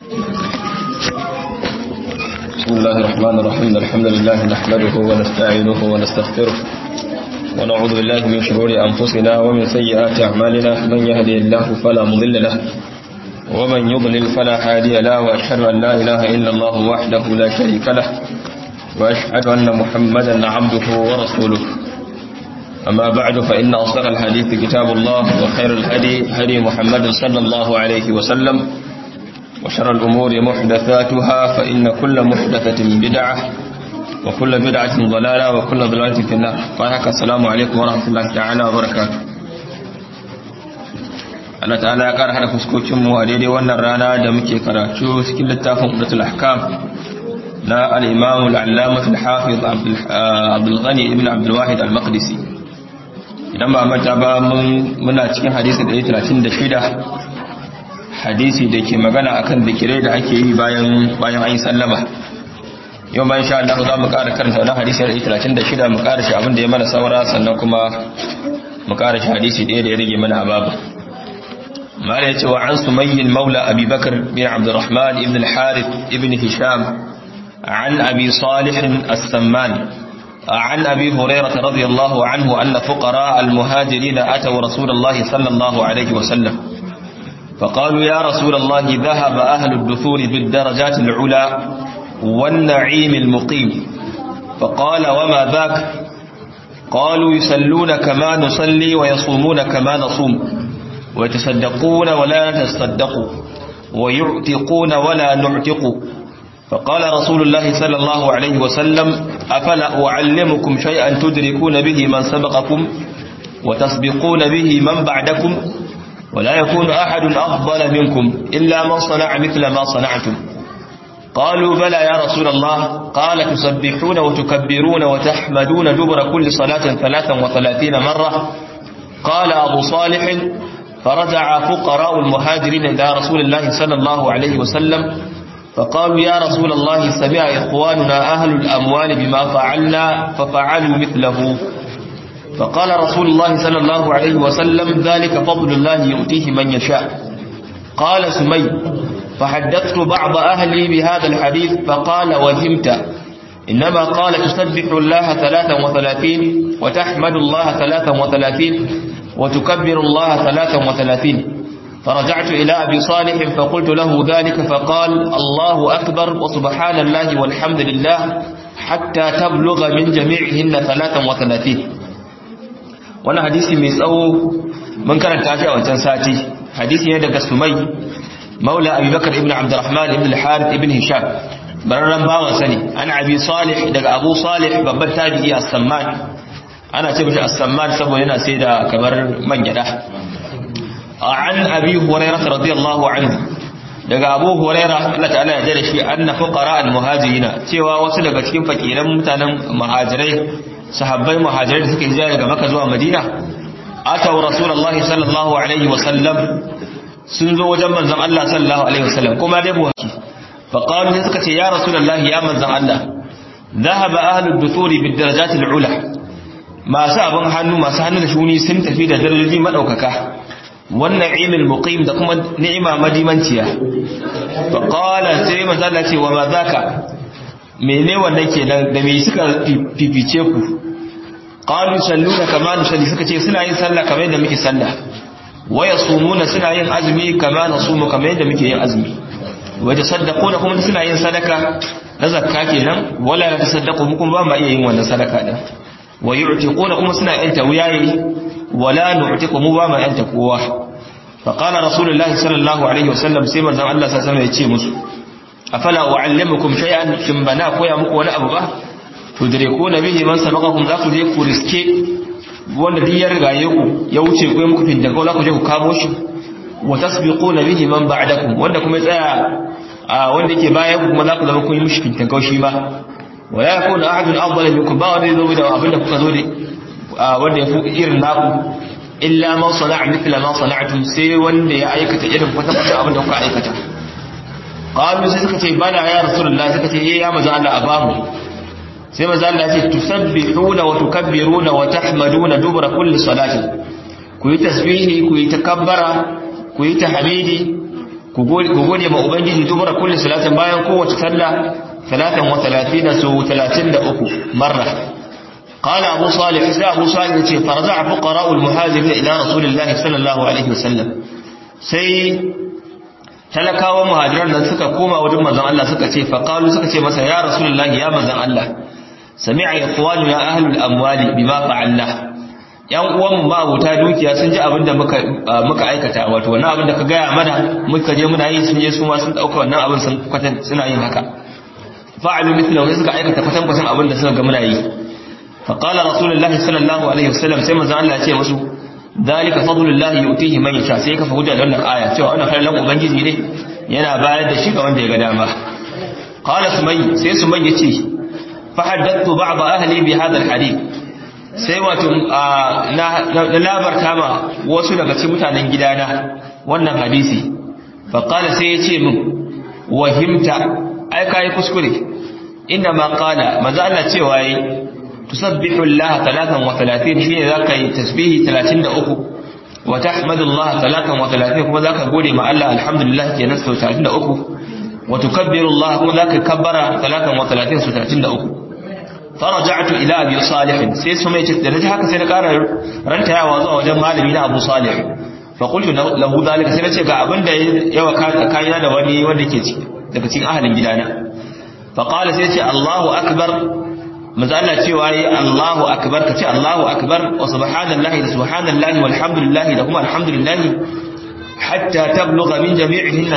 بسم الله الرحمن الرحيم الحمد لله نحمده ونستعينه ونستغفره ونعوذ بالله من شرور أنفسنا ومن سيئات أعمالنا من يهدي الله فلا مضل له ومن يضلل فلا هادي له وأشهد أن لا إله إلا الله وحده لا شريك له وأشهد أن محمدا عبده ورسوله أما بعد فإن أصدق الحديث كتاب الله وخير الهدي هدي محمد صلى الله عليه وسلم وشر الأمور محدثاتها فإن كل محدثة بدعة وكل بدعة ضلالة وكل ضلالة في النار فهك السلام عليكم ورحمة الله تعالى وبركاته Allah ta'ala ya ƙara hada fuskokinmu a daidai wannan rana da muke karatu cikin littafin Udatul Ahkam na al-Imam al-Allamah al-Hafiz Abdul Ghani ibn Abdul Wahid al-Maqdisi idan ba manta ba muna cikin hadisi 136 hadisi da ke magana akan zikirai da ake yi bayan bayan an yi sallama yau bayan sha Allah za mu ƙara karanta wannan hadisi da 36 mu ƙara shi abin da ya mana saura sannan kuma mu ƙara shi hadisi ɗaya da ya rage mana a babu mala ya ce wa an sumayyin maula abi bakar bin abdurrahman ibn al-harith ibn hisham عن أبي صالح السمان عن أبي هريرة رضي الله عنه أن فقراء المهاجرين أتوا رسول الله صلى الله عليه وسلم فقالوا يا رسول الله ذهب أهل الدثور بالدرجات العلى والنعيم المقيم فقال وما ذاك قالوا يسلون كما نصلي ويصومون كما نصوم ويتصدقون ولا نتصدق ويعتقون ولا نعتق فقال رسول الله صلى الله عليه وسلم أفلا أعلمكم شيئا تدركون به من سبقكم وتسبقون به من بعدكم ولا يكون أحد أفضل منكم إلا من صنع مثل ما صنعتم قالوا بلى يا رسول الله قال تسبحون وتكبرون وتحمدون دبر كل صلاة ثلاثا وثلاثين مرة قال أبو صالح فرجع فقراء المهاجرين إلى رسول الله صلى الله عليه وسلم فقالوا يا رسول الله سمع إخواننا أهل الأموال بما فعلنا ففعلوا مثله فقال رسول الله صلى الله عليه وسلم ذلك فضل الله يؤتيه من يشاء قال سمي فحدثت بعض أهلي بهذا الحديث فقال وهمت إنما قال تسبح الله ثلاثا وثلاثين وتحمد الله ثلاثا وثلاثين وتكبر الله ثلاثا وثلاثين فرجعت إلى أبي صالح فقلت له ذلك فقال الله أكبر وسبحان الله والحمد لله حتى تبلغ من جميعهن ثلاثا وثلاثين wani hadisi mai tsawo mun karanta shi a wancan sati hadisi ne daga sumai maula abubakar ibn abdurrahman ibn al-harith ibn hisham bararran bawan sani ana abi salih daga abu salih babban tabi'i as-samman ana ce mishi as-samman saboda yana sai da kamar man gyada an abi hurairah radiyallahu anhu daga abu hurairah Allah ta'ala ya jira shi anna fuqara al-muhajirina cewa wasu daga cikin fakiran mutanen muhajirai sahabbai muhajirai da suka hijira daga Makka zuwa Madina ataw rasulullahi sallallahu alaihi wasallam sun zo wajen manzon Allah sallallahu alaihi wasallam kuma dai buhaki fa qalu sai suka ce ya rasulullahi ya manzon Allah dhahaba ahlud dusuri bid darajat al ula masu abin hannu masu hannu da shuni sun tafi da darajoji madaukaka wannan imil muqim da kuma ni'ima madimanciya fa qala sai manzon Allah ce wa ma zaka mene wannan kenan da me suka fifice ku qalu salluna kama nusalli suka ce suna yin sallah kamar yadda muke sallah wa yasumuna suna yin azumi kama nasumu kamar yadda muke yin azumi wa tasaddaquna kuma suna yin sadaka na zakka kenan wala tasaddaqu kuma ba ma iya yin wannan sadaka din wa yu'tiquna kuma suna yin tawiyayi wala nu'tiqu mu ba ma yin kowa fa qala rasulullahi sallallahu alaihi wasallam sai manzon Allah sallallahu alaihi wasallam ya ce musu afala uallimukum shay'an kin bana koya muku wani abu ba tudrikuna bihi man sabaqakum za ku je ku riske wanda duk ya rigaye ku ya wuce ku muku fin daga za ku je ku kamo shi wa tasbiquna bihi man ba'dakum wanda kuma ya tsaya wanda yake bayan ku kuma za ku zama kun yi mishi fin shi ba wala yakunu ahadun afdal minkum ba wanda zo da abinda kuka zo da wanda ya fi irin naku illa man sana'a mithla ma sana'tum sai wanda ya aikata irin kwata kwata abinda kuka aikata qalu sai suka ce bana ya rasulullah suka ce eh ya manzo Allah abamu sai manzo Allah ya ce tusabbihuna wa tukabbiruna wa tahmaduna dubra kulli salati ku yi tasbihi ku yi takabbara ku yi tahmidi ku gode ma ubangiji dubura kulli salatin bayan kowace sallah salatan wa talatina su 33 marra قال أبو صالح إسلام أبو صالح يقول فرجع فقراء المهاجرين إلى رسول الله صلى الله عليه وسلم سي talakawan muhajiran nan suka koma wajen manzon Allah suka ce faqalu suka ce masa ya rasulullahi ya manzon Allah sami'a ikhwanu ya ahlul amwali bima fa'alna yan uwan mu mabuta dukiya sun ji abin da muka muka aikata wato wannan abin da ka gaya mana muka je muna yi sun je su ma sun dauka wannan abin sun kwatan suna yin haka fa'alu mithlahu suka aikata kwatan kwatan abin da suka ga muna yi fa qala rasulullahi sallallahu alaihi wasallam sai manzo Allah ya ce musu dalika fadlullahi yu'tihi man yasha sai ka fa hujja da wannan aya cewa wannan kallon ubangiji ne yana bayar da shi ga wanda ya ga dama qala sumay sai sumay ya ce fa haddathu ba'd ahli bi hadha alhadith sai wato na labarta ma wasu daga cikin mutanen gidana wannan hadisi faƙala sai ya ce min wahimta ai kayi kuskure inda ma ƙala maza Allah cewa yi tusabbihu Allah talatan wa talatin shi ne za ka yi tasbihi talatin da uku wa tahmadu Allah talatan wa talatin kuma za ka gode ma Allah alhamdulillah ke nan sau talatin da uku wa tukabbiru Allah kuma za ka kabbara talatan wa talatin sau talatin da uku فرجعت الى ابي صالح sai su mai da naji haka sai na ƙara rantayawa zuwa wajen malami na Abu Salih fa qultu lahu zalika sai nace ga abin da yawa kayina da wani wanda ke daga cikin ahalin gidana fa qala sai ce Allahu akbar manzo Allah cewa yi Allahu akbar kace Allahu akbar wa subhanallahi da subhanallahi walhamdulillahi da kuma alhamdulillahi hatta tablugha min jami'ihinna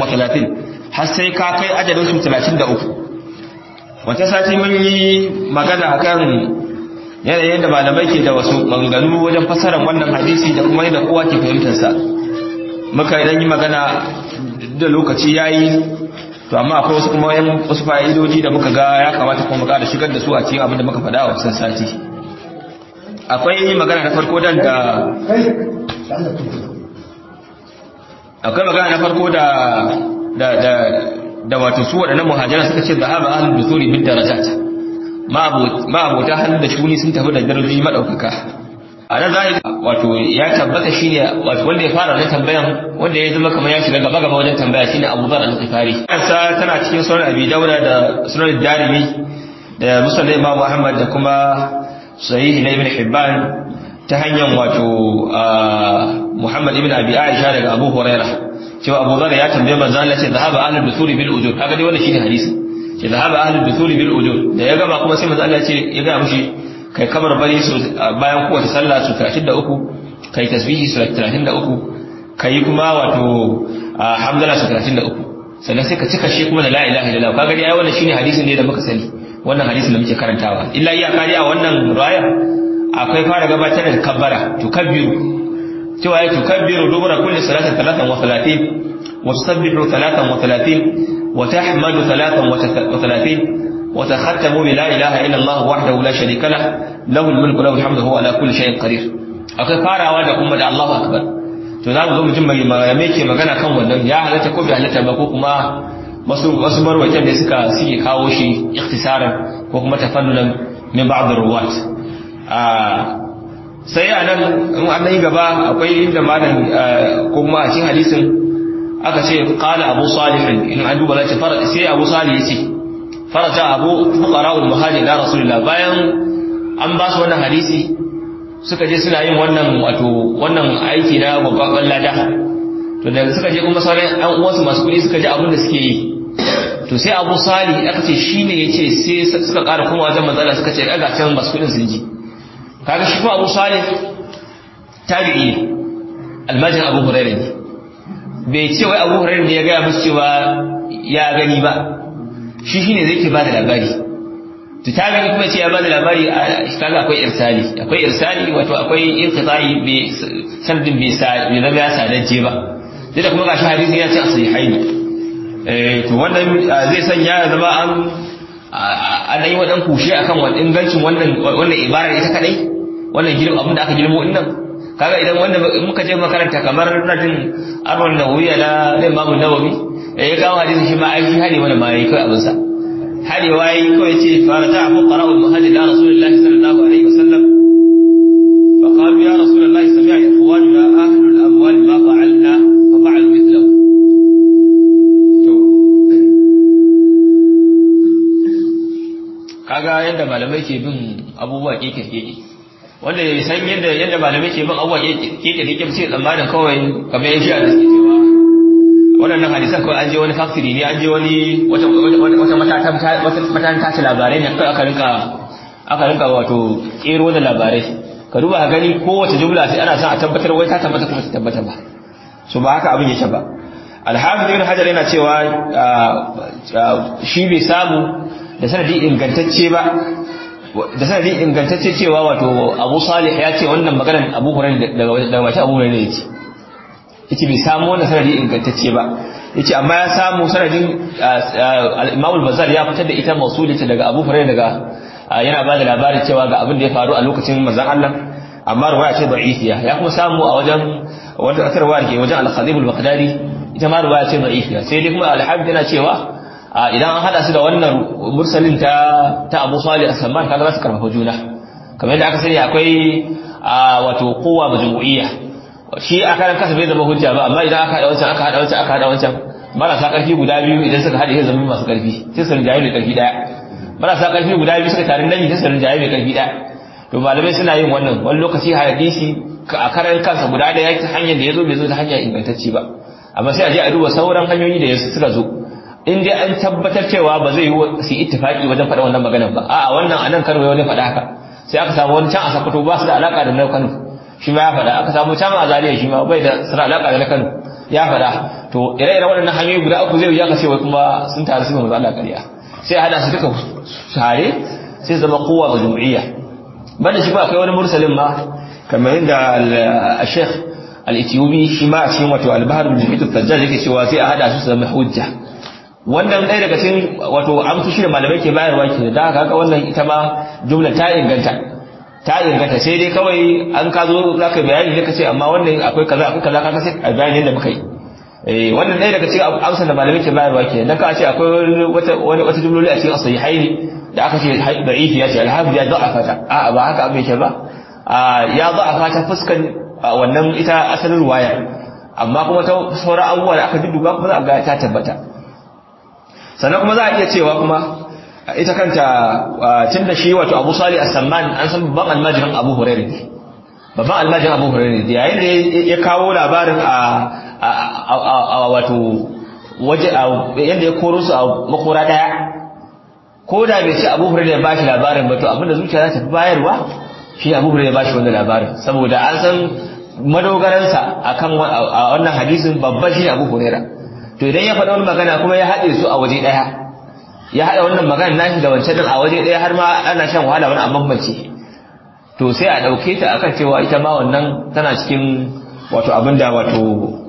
33 har sai ka kai adadin su 33 wata sati mun yi magana akan yanayin da malamai ke da wasu maganganu wajen fassarar wannan hadisi da kuma yadda kowa ke fahimtarsa muka idan yi magana da lokaci ya yi to amma akwai wasu kuma yan wasu fa'idoji da muka ga ya kamata kuma muka da shigar da su a cikin abin da muka faɗa a wasan sati akwai magana na farko dan da akwai magana na farko da da da da wato su waɗannan muhajiran suka ce zahaba ahlul dusuri bid darajat ma abota hannu da shuni sun tafi da darajoji madaukaka a nan zahiri wato ya tabbata shine wato wanda ya fara wannan tambayan wanda ya zama kamar ya shiga gaba gaba wajen tambaya shine Abu Dharr al-Ghifari kansa tana cikin sunan Abi Dawud da sunan Darimi da Musnad Imam Ahmad da kuma Sahih na Ibn Hibban ta hanyar wato Muhammad ibn Abi Aisha daga Abu Hurairah cewa Abu Dharr ya tambaye manzo Allah ce zahaba ahlul dusuri bil ujur kaga dai wannan shine hadisi ce zahaba ahlul dusuri bil ujur da ya gaba kuma sai manzo Allah ce ya ga mushi kai kamar bari su bayan kowace sallah su 33 kai tasbihi su 33 kai kuma wato hamdala su 33 sannan sai ka cika shi kuma da la ilaha illallah kaga dai ai wannan shine hadisin ne da muka sani wannan hadisin da muke karantawa illa iya kari a wannan riwaya akwai fara gabatar da kabbara tukabbiru cewa ya tukabbiru dubura kulli salatin talatan wa talatin wa tusabbihu talatan wa talatin wa tahmadu talatan wa talatin wa takhattamu bi la ilaha illa Allah wahdahu la sharika lah lahu al-mulku lahu al-hamdu huwa ala kulli shay'in qadir akwai farawa da kuma da Allahu akbar to za mu zo mutum mai me ke magana kan wannan ya halatta ko bai halatta ba ko kuma wasu wasu marwatan da suka suke kawo shi ikhtisaran ko kuma tafannunan min ba'd ruwat sai a nan in an yi gaba akwai inda malam ko kuma a cikin hadisin aka ce qala abu salih in an duba zai fara sai abu salih yace faraja abu fuqara al muhajir da rasulullah bayan an ba su wannan hadisi suka je suna yin wannan wato wannan aiki na babban lada to da suka je kuma sauran ɗan uwansu masu kuɗi suka ji abin da suke yi to sai abu salih aka ce shine yace sai suka ƙara kuma wajen matsala suka ce ga can masu kuɗin sun ji kaga shi kuma Abu Salih tabi'i ne almajin Abu Hurairah ne bai ce wai Abu Hurairah ne ya gaya musu cewa ya gani ba shi shine zai ke bada labari to tabi'i kuma ce ya bada labari kaga akwai irsali akwai irsali wato akwai inqita'i bi sanadin bai sa bai zama ya sadaje ba duk da kuma gashi hadisi ya ce sahihaini eh to wannan zai sanya ya zama an an yi wadan kushe akan wannan ingancin wannan wannan ibarar ita kadai wannan girma abin da aka girmo din nan kaga idan wanda muka je makaranta kamar nadin arwan nawawiya na Imam Nawawi ya kawo hadisi shi ma aiki hade mana ma yayi kai abin sa hade wayi kawai ce farata abu qara'u muhajir da rasulullah sallallahu alaihi wasallam fa qalu ya rasulullah sami'a ikhwanuna ahlul amwal ma fa'alna fa fa'alu mithlahu kaga yadda malamai ke bin abubuwa keke keke wanda ya san yadda yadda malamai ke bin abubuwa keke keke sai tsammanin kawai kamar yan shi'a da suke cewa waɗannan hadisan kawai an je wani factory ne an je wani wata wata matatan matatan tace labarai ne aka rinka aka rinka wato kero da labarai ka duba ka gani kowace jumla sai ana son a tabbatar wai ta tabbata kuma ta tabbata ba so ba haka abin yake ba alhafiz ibn hajar yana cewa shi bai samu da sanadi ingantacce ba da sanadi ingantacce cewa wato abu salih ya ce wannan maganar abu hurairah daga mashi abu hurairah ya ce yace bai samu wannan sanadi ingantacce ba yace amma ya samu sanadin al-imam al-bazzar ya fitar da ita mausulita daga abu hurairah daga yana ba da labarin cewa ga abin da ya faru a lokacin manzon Allah amma ruwaya ce da'ifiya ya kuma samu a wajen wanda aka ruwaya ke wajen al-khatib al-baghdadi ita ma ruwaya ce da'ifiya sai dai kuma al-habib yana cewa idan an hada su da wannan mursalin ta ta Abu Salih as-Samman kaga za su karfafa juna kamar yadda aka sani akwai wato kowa majmu'iyya shi a karan kasa bai zama hujja ba amma idan aka hada wancan aka hada wancan aka hada wancan marasa karfi guda biyu idan suka hada sai zama masu karfi sai su rinjaye mai karfi daya marasa karfi guda biyu suka tarin dami sai su rinjaye mai karfi daya to malamai suna yin wannan wani lokaci hadisi a karan kansa guda daya ta hanyar da ya zo bai zo ta hanya ingantacce ba amma sai a je a duba sauran hanyoyi da suka zo in dai an tabbatar cewa ba zai yi su ittifaki wajen faɗa wannan maganar ba a'a wannan anan Kano ya wani faɗa haka sai aka samu wani can a Sokoto ba su da alaka da na Kano shi ma ya faɗa aka samu can a Zaria shi ma bai da suna alaka da na Kano ya faɗa to ire-iren waɗannan hanyoyi guda uku zai yi aka ce wai kuma sun taru su manzo Allah ƙarya sai a hada su duka tare sai zama kowa ga jumu'iyya banda shi ba akwai wani mursalin ma kamar yadda al-Sheikh al-Ethiopi shi ma a cikin wato al-Bahr al-Muhit al-Tajjal yake cewa sai a hada su su zama hujja wannan ɗaya daga cikin wato amsoshi da malamai ke bayarwa ke da haka wannan ita ma jumla ta inganta ta inganta sai dai kawai an ka zo za ka bayani ne ka ce amma wannan akwai kaza akwai kaza ka sai a bayani yadda muka yi eh wannan ɗaya daga cikin amsar da malamai ke bayarwa ke dan ka ce akwai wata wani wata jumloli a cikin sahihaini da aka ce da'ifi ya ce alhafiz ya da'afa ta a'a ba haka abin ke ba ya da'afa ta fuskan wannan ita asalin ruwaya amma kuma ta sauran abubuwa da aka dudduba kuma za a ga ta tabbata sannan kuma za a iya cewa kuma ita kanta tun da shi wato abu sali as-samman an san babban almajirin abu hurairu ne babban almajirin abu hurairu ne yayin da ya kawo labarin a wato waje yadda ya koro su a makora daya ko da bai ce abu hurairu ya bashi labarin ba to abinda zuciya za ta fi bayarwa shi abu hurairu ya bashi wannan labarin saboda an san madogaransa akan wannan hadisin babban shi abu hurairu to idan ya faɗa wani magana kuma ya haɗe su a waje ɗaya ya haɗa wannan magana nashi da wancan a waje ɗaya har ma ana shan wahala wani amma mace to sai a ɗauke ta akan cewa ita ma wannan tana cikin wato abin da wato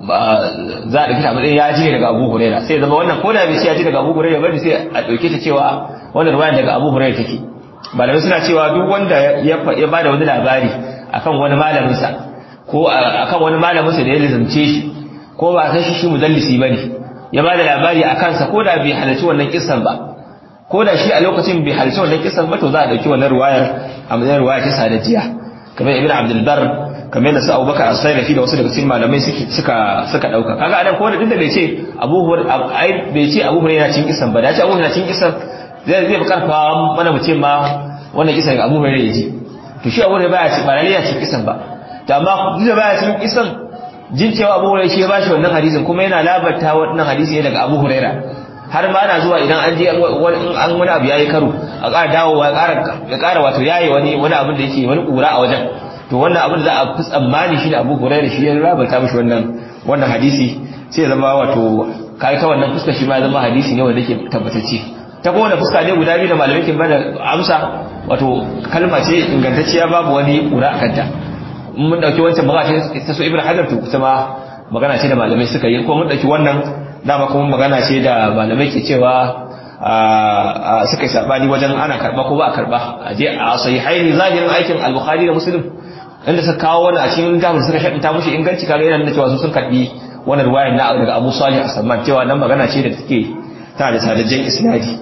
za a ɗauke ta matsayin ya ji daga abu huraira sai zama wannan ko da bai ya ji daga abu huraira bane sai a ɗauke ta cewa wannan ruwayan daga abu huraira take malamai suna cewa duk wanda ya ba da wani labari akan wani malaminsa ko akan wani malaminsa da ya lizamce shi ko ba san shi shi mudallisi bane ya bada labari a kansa ko da bai halarci wannan kissan ba ko da shi a lokacin bai halarci wannan kissan ba to za a dauki wannan ruwayar a matsayin ruwaya ta sadajiya kamar ibn abdul bar kamar da su abubakar as-sayrafi da wasu daga cikin malamai suka suka dauka kaga anan ko da duk da bai ce abu ai bai ce abu hurairah cikin kissan ba da ce abu hurairah cikin kissan zai zai karfa mana mu ce ma wannan kissan ga abu hurairah ya ji to shi abu hurairah baya ci ba lalle ya cikin kissan ba to amma duk da baya cikin kissan jin cewa abu hurairah shi ya bashi wannan hadisin kuma yana labarta wannan hadisi ne daga abu hurairah har ma ana zuwa idan an je an wani abu yayi karo a ƙara dawowa ya ƙara ya ƙara wato yayi wani wani abin da yake wani ƙura a wajen to wannan abin da za a fi tsammani shi da abu hurairah shi ya labarta mishi wannan wannan hadisi sai ya zama wato kai ta wannan fuska shi ma ya zama hadisi ne wanda yake tabbatacce ta kowane fuska ne guda biyu da malamai ke bada amsa wato kalma ce ingantacciya babu wani ƙura a kanta mun dauki wancan magana ce ta so ibnu hajar to kuma magana ce da malamai suka yi ko mun dauki wannan dama kuma magana ce da malamai ke cewa suka yi sabani wajen ana karba ko ba a karba a je a sahihaini zahirin aikin al-bukhari da muslim inda suka kawo wani a cikin littafin suka shaɗinta mushi inganci kaga yana nuna cewa su sun karbi wannan ruwayan na daga Abu Salih as-Samman cewa nan magana ce da take ta da sadajjen isnadi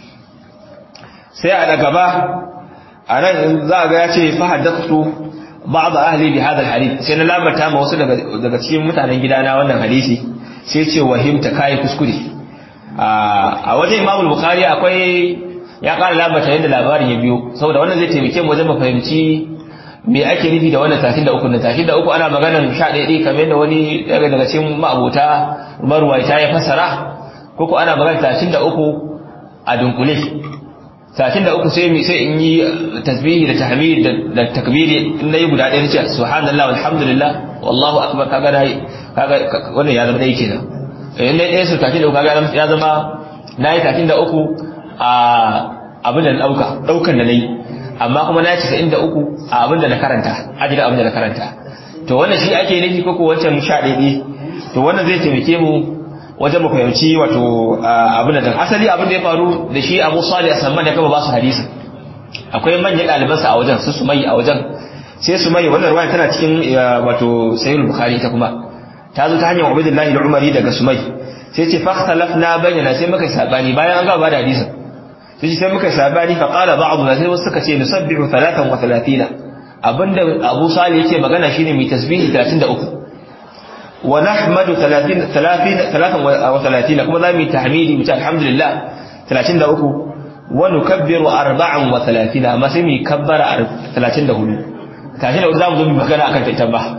sai a daga ba a nan za ga ya ce fa haddathtu ba'd ahli bi hadha al-hadith sai na labarta ma wasu daga daga cikin mutanen gidana wannan hadisi sai ce wahimta kai kuskure a wajen Imam al-Bukhari akwai ya ƙara labata yadda labarin ya biyo saboda wannan zai taimake mu wajen mu fahimci me ake nufi da wannan tashin da uku na tashin da uku ana maganan sha ɗaya ɗaya kamar yadda wani daga daga cikin ma'abota marwaita ya fasara ko ko ana maganan tashin da uku a dunkule tashin da uku sai sai in yi tasbihi da tahmid da takbiri in nayi guda ɗaya nace subhanallah walhamdulillah wallahu akbar kaga dai kaga wannan ya zama dai kenan in dai ɗaya su tashin da uku kaga ya zama nayi tashin da uku a abin da na ɗauka ɗaukan da nayi amma kuma na ci inda uku a abin da na karanta ajiyar abin da na karanta to wannan shi ake nufi ko wancan sha ɗaiɗi to wannan zai taimake mu wajen mu fahimci wato abin da asali abin da ya faru da shi abu salih asamman ya kama ba su hadisi akwai manyan ɗalibansa a wajen su su mai a wajen sai su mai wannan ruwaya tana cikin wato sayyid bukhari ta kuma ta zo ta hanyar ubaidullahi da umari daga sumai sai ce fa na bayyana sai muka sabani bayan an gaba da hadisin sai sai muka sabani fa qala ba'duna sai wasu suka ce nusabbihu 33 abinda Abu Salih yake magana shine mai tasbihi 33 wa nahmadu 30 30 33 kuma zamu yi tahmidi mu ce alhamdulillah 33 wa nukabbiru 34 amma sai mu kabbara 34 tashi da zamu zo mu magana akan ta ba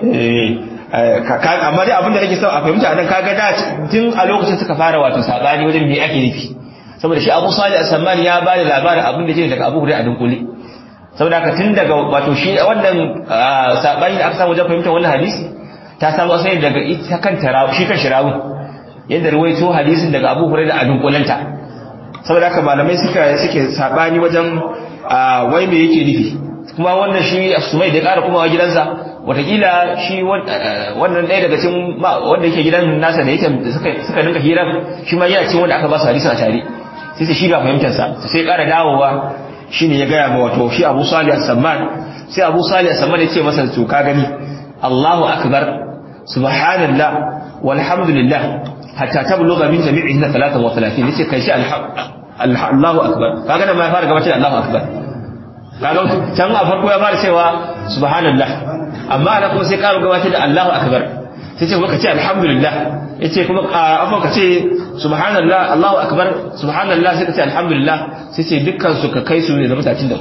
amma dai abinda nake so a fahimta nan kaga da tun a lokacin suka fara wato sabani wajen me ake nufi saboda shi Abu Salih As-Samman ya bada labarin abin da yake daga Abu Hurairah a dunkule saboda haka tun daga wato shi wannan sabani da aka samu wajen fahimtar wannan hadisi ta samu asali daga ita kanta rawu shi kan shirawun yadda ruwaito hadisin daga Abu Hurairah a dunkulenta saboda haka malamai suka suke sabani wajen wai me yake nufi kuma wannan shi Sumai da ya kara kuma gidansa watakila shi wannan ɗaya daga cikin wanda yake gidan nasa da yake suka ninka hirar shi ma yana cikin wanda aka ba su hadisi a tare sai sai shi ga fahimtarsa sai ƙara dawowa shi ne ya gaya ma wato shi abu salih as-samman sai abu salih as-samman ya ce masa to ka gani Allahu akbar subhanallah walhamdulillah hatta tablugha min jami'ihin 33 yace kai shi Allahu akbar kaga nan ma ya fara gabatar Allahu akbar kaga can a farko ya fara cewa subhanallah amma ana kuma sai ƙara gabatar da Allahu akbar sai ce kuma ka ce alhamdulillah yace kuma afan ka ce subhanallah Allahu akbar subhanallah sai ka ce alhamdulillah sai ce dukkan su ka kai su ne zama 33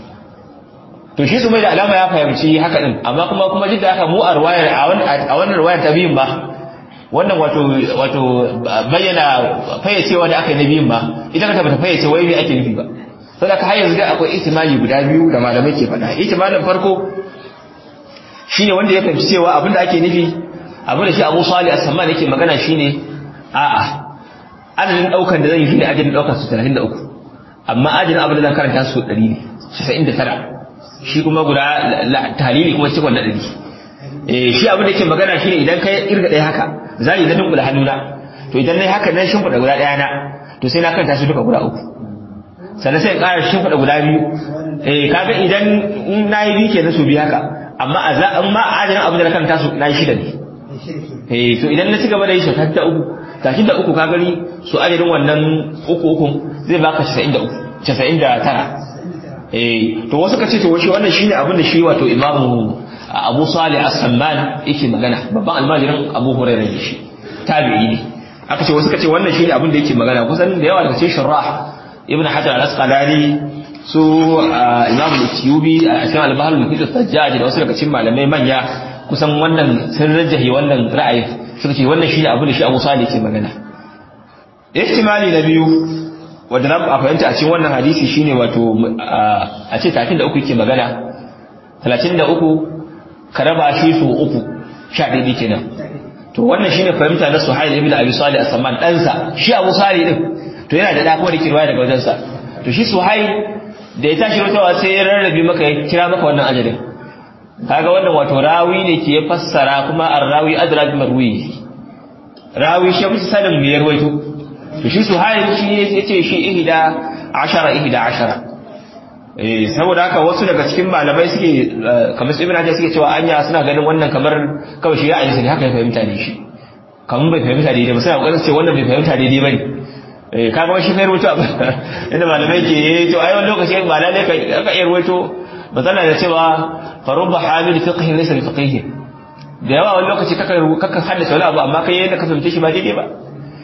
to shi su mai da alama ya fahimci haka din amma kuma kuma jidda haka mu a ruwayar a wannan ruwayar ta biyun ba wannan wato wato bayyana fayyacewa da aka yi na biyun ba ita ka tabbata fayyace wai me ake nufi ba saboda ka har yanzu da akwai ihtimali guda biyu da malamai ke faɗa ihtimalin farko shine wanda ya fahimci cewa abinda ake nufi abin da shi Abu Salih As-Samman yake magana shine a'a adadin daukan da zan yi shine adadin daukan su 33 amma adadin abin da zan karanta su 100 ne 99 shi kuma guda tahlili kuma cikon na 100 eh shi abin da yake magana shine idan kai irga ɗaya haka zan yi dadin guda hannuna to idan nayi haka nan shimfiɗa guda ɗaya na to sai na karanta su duka guda uku sannan sai in ƙara shimfiɗa guda biyu eh kaga idan na yi biyu kenan su biyu haka amma a za amma a adadin abin da na karanta su na yi shida ne eh to idan na ci gaba da yi shekar ta uku tashin da uku ka gani su adadin wannan uku uku zai baka 93 99 eh to wasu ka ce to shi wannan shine abin da shi wato imamu Abu Salih As-Samman yake magana babban almajirin Abu Hurairah ne shi tabi'i ne aka ce wasu ka ce wannan shine abin da yake magana kusan da yawa daga cikin sharrah Ibn Hajar al-Asqalani su Imam al-Tiyubi a cikin al-Bahr al-Muhit al-Sajjaj da wasu daga cikin malamai manya kusan wannan sun rajahi wannan ra'ayi suka ce wannan shine abin da shi Abu Salih ke magana ihtimali na biyu wanda na a fahimta a cikin wannan hadisi shine wato a ce 33 yake magana 33 ka raba shi su uku sha ɗaya kenan to wannan shine fahimta na Suhail ibn Abi Salih as-Samman ɗansa shi Abu Salih din to yana da da kuma da kirwaya daga wajensa to shi Suhail da ya tashi rutawa sai ya rarrabe maka ya kira maka wannan ajalin kaga wannan wato rawi ne ke fassara kuma ar-rawi adra bi marwi rawi shi musu sanin me yarwaito to shi su hayin shi yace shi ihda ashara ihda ashara eh saboda haka wasu daga cikin malamai suke kamar ibn Hajar suke cewa anya suna ganin wannan kamar kawai shi ya aje ne haka ya fahimta ne shi kamar bai fahimta daidai ba sai kokarin ce wannan bai fahimta daidai bane eh kaga wani shi kai rubutu inda malamai ke to ai wani lokaci ba lalle ka ka iya rubuto matsala da cewa farubba hamil fiqh laysa bi da yawa wani lokaci kaka kaka haddace wani abu amma kai yadda ka fahimce shi ba daidai ba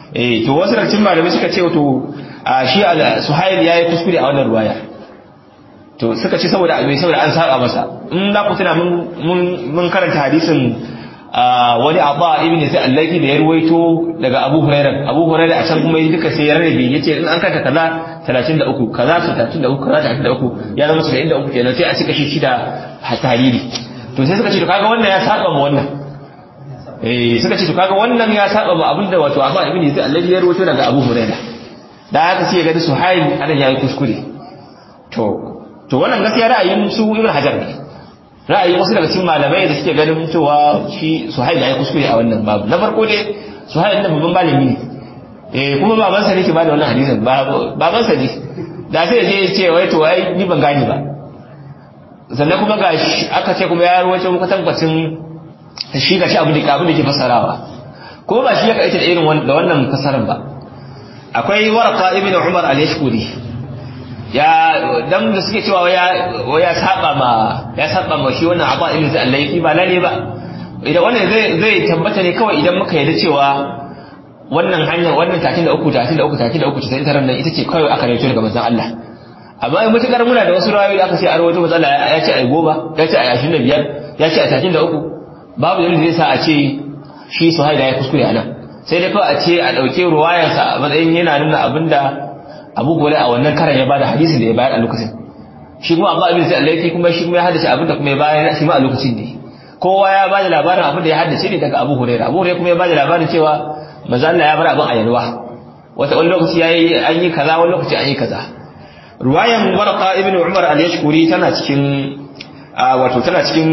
eh to wasu daga cikin malamai suka ce to shi suhail yayi kuskure a wannan ruwaya to suka ce saboda abin saboda an saba masa in za ku tuna mun mun karanta hadisin wani abba ibn sai allaki da ya ruwaito daga abu hurairah abu hurairah a can kuma duka sai ya rarrabe yace in an kanta kaza 33 kaza 33 kaza 33 ya zama 73 kenan sai a cika shi shida tariri to sai suka ce to kaga wannan ya saba ma wannan eh suka ce to kaga wannan ya saba ma abinda wato abba ibn sai allaki ya ruwaito daga abu hurairah da haka sai ya ga suhail anan yayi kuskure to to wannan gaskiya ra'ayin su ibn hajar ne ra'ayin wasu daga cikin malamai da suke ganin cewa shi suhail ya kuskure a wannan babu na farko dai suhail nan babban malami ne eh kuma baban sa ne ke bada wannan hadisin baban sa ne da sai je ya ce wai to ai ni ban gane ba sannan kuma ga aka ce kuma ya rawaito muka tabbacin shi ga shi abu da abin da ke fasarawa ko ba shi ya kaita da irin da wannan fasaran ba akwai warqa ibn umar al-yashkuri ya dan da suke cewa ya ya saba ma ya saba ma shi wannan abu ilmi zai Allah yi ba lalle ba idan wannan zai zai tabbata ne kawai idan muka yarda cewa wannan hanyar wannan 33 33 33 sai taran nan ita ce kawai aka rawaito daga manzon Allah amma in mutukar muna da wasu rawayoyi da aka ce a rawaito manzon Allah ya ce ai goma ya ce ai 25 ya ce ai 33 babu yanda zai sa a ce shi su haida ya kuskure anan sai dai kawai a ce a dauke ruwayarsa a matsayin yana nuna abinda abu gore a wannan karan ya bada hadisin da ya bayar a lokacin shi kuma amma abin sai Allah yake kuma shi kuma ya haddace abin da kuma ya bayar shi ma a lokacin ne kowa ya bada labarin abin da ya haddace ne daga Abu Hurairah Abu Hurairah kuma ya bada labarin cewa manzo Allah ya bar abin a yalwa wata wani lokaci yayi an yi kaza wani lokaci an yi kaza ruwayan Warqa ibn Umar al-Yashkuri tana cikin wato tana cikin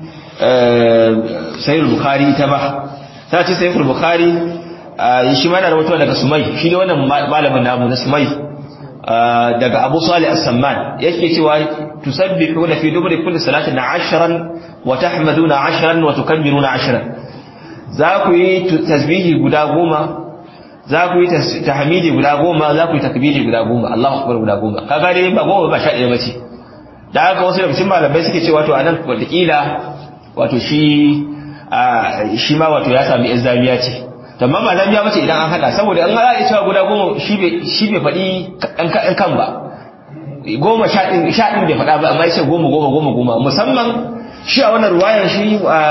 Sahih Bukhari ta ba tana cikin Sahih Bukhari shi ma yana rawaito daga Sumai shi ne wannan malamin namu na Sumai daga Abu Salih As-Samman yake cewa tusabbihuna fi duburi kulli salatin 10 wa tahmaduna 10 wa tukabbiruna 10 za ku yi tasbihi guda goma za ku yi tahmidi guda goma za ku yi takbiri guda goma Allahu akbar guda goma kaga dai ba goma ba sha ɗaya bace da haka wasu daga cikin malamai suke cewa to anan wataƙila wato shi shi ma wato ya sami izzamiya ce amma ba zan biya mace idan an hada saboda an hada cewa guda goma shi bai shi bai faɗi ɗan kan ba goma sha ɗin sha ɗin bai faɗa ba amma ya ce goma goma goma goma musamman shi a wannan ruwayar shi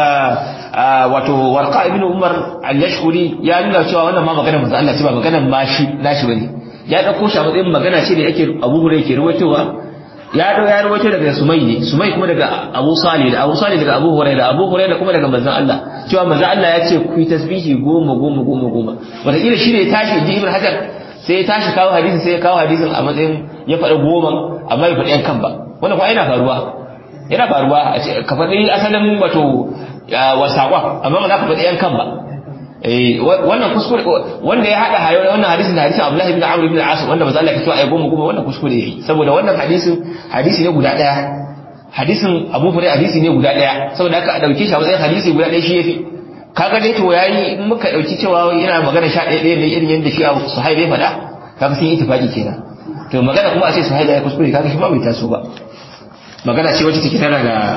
wato warqa ibn umar al-yashkuri ya nuna cewa wannan ma magana manzo Allah ce ba magana ma shi nashi bane ya dauko shi a matsayin magana ce da yake Abu Hurairah yake ruwaitowa ya dau ya ruwaito daga Sumai ne Sumai kuma daga Abu Salih da Abu Salih daga Abu Hurairah Abu Hurairah kuma daga manzon Allah cewa manzon Allah ya ce ku yi tasbihi goma goma goma goma wataƙila shi ne ya tashi ji Ibn Hajar sai ya tashi kawo hadisin sai ya kawo hadisin a matsayin ya faɗi goma amma ya faɗi yan kan ba wannan kuwa yana faruwa yana faruwa ka faɗi asalin wato wasaƙon amma ba za ka faɗi yan kan ba wannan kuskure wanda ya haɗa hayo wannan hadisin da hadisin Abdullahi bin Amr bin As wanda manzo Allah ya cewa ai goma goma wannan kuskure yayi saboda wannan hadisin hadisi ne guda ɗaya hadisin Abu Hurairah hadisi ne guda ɗaya saboda haka a dauke shi a matsayin hadisi guda ɗaya shi yafi kaga dai to yayi in muka dauki cewa yana magana sha ɗaya ɗaya ne irin yadda shi Abu Suhaib ya faɗa kaga sun yi ittifaqi kenan to magana kuma a ce Suhaib ya kuskure kaga shi ba bai taso ba magana ce wacce take tana da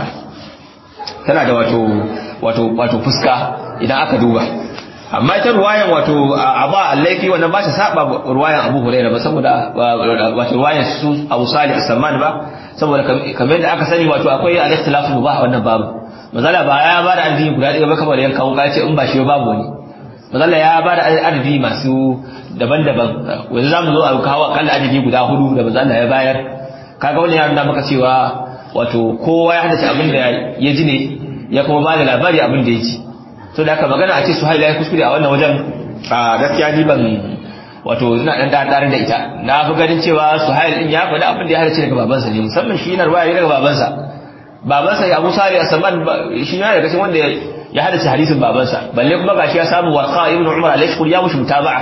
tana da wato wato wato fuska idan aka duba amma ita ruwayan wato aba laifi wannan ba ta saba ruwayan Abu Hurairah ba saboda wato ruwayan su Abu Salih as-Samman ba saboda kamar yadda aka sani wato akwai al-ikhtilafu mubah wannan babu mazala ba ya ba da adadi guda ɗaya ba kamar yan kawo ce in ba shi babu wani mazala ya ba da adadi masu daban-daban wanda zamu zo a kawo akalla adadi guda hudu da mazala ya bayar kaga wani ya nuna maka cewa wato kowa ya hadace abin da ya ji ne ya kuma ba da labari abin da ya ji to da aka magana a ce su haila ya kuskure a wannan wajen a gaskiya ni ban wato ina dan dare da ita na fi ganin cewa su haila din ya faɗi abin da ya hadace daga babansa ne musamman shi na ruwaya daga babansa babansa ya Abu Salih as-Saman shi ne daga cikin wanda ya hadace hadisin babansa balle kuma gashi ya samu Warqa ibn Umar al-Ashkur ya mushi mutaba'a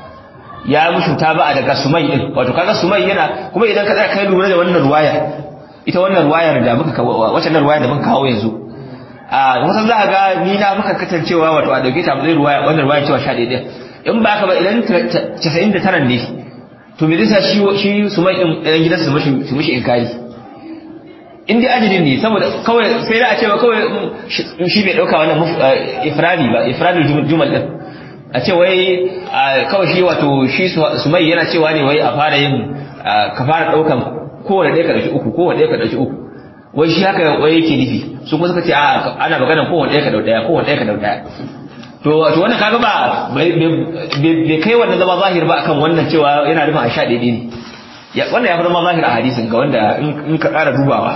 ya mushi mutaba'a daga Sumay din wato kaga Sumay yana kuma idan ka tsaya kai lura da wannan ruwaya ita wannan ruwayar da muka wacce nan ruwayar da muka kawo yanzu a wasan za a ga ni na muka katancewa wato a dauke ta zai ruwaya wannan ruwayar cewa 11 in ba ka ba idan 99 ne to me zai sa shi shi su mai ɗan gidan su mishi su mishi inkari in dai ajidin ne saboda kawai sai da a cewa kawai shi bai dauka wannan ifradi ba ifradul jumal din a ce wai kawai shi wato shi sumai yana cewa ne wai a fara yin ka fara daukan kowane ɗaya ka ɗauki uku kowane ɗaya ka ɗauki uku wai shi haka wai yake nufi su kuma suka ce a ana magana kowane ɗaya ka ɗau ɗaya kowane ɗaya ka ɗau ɗaya to to wannan kaga ba bai kai wannan zama zahir ba akan wannan cewa yana nufin a sha ɗaya ne wannan ya fi zama zahir a hadisin ga wanda in ka ƙara dubawa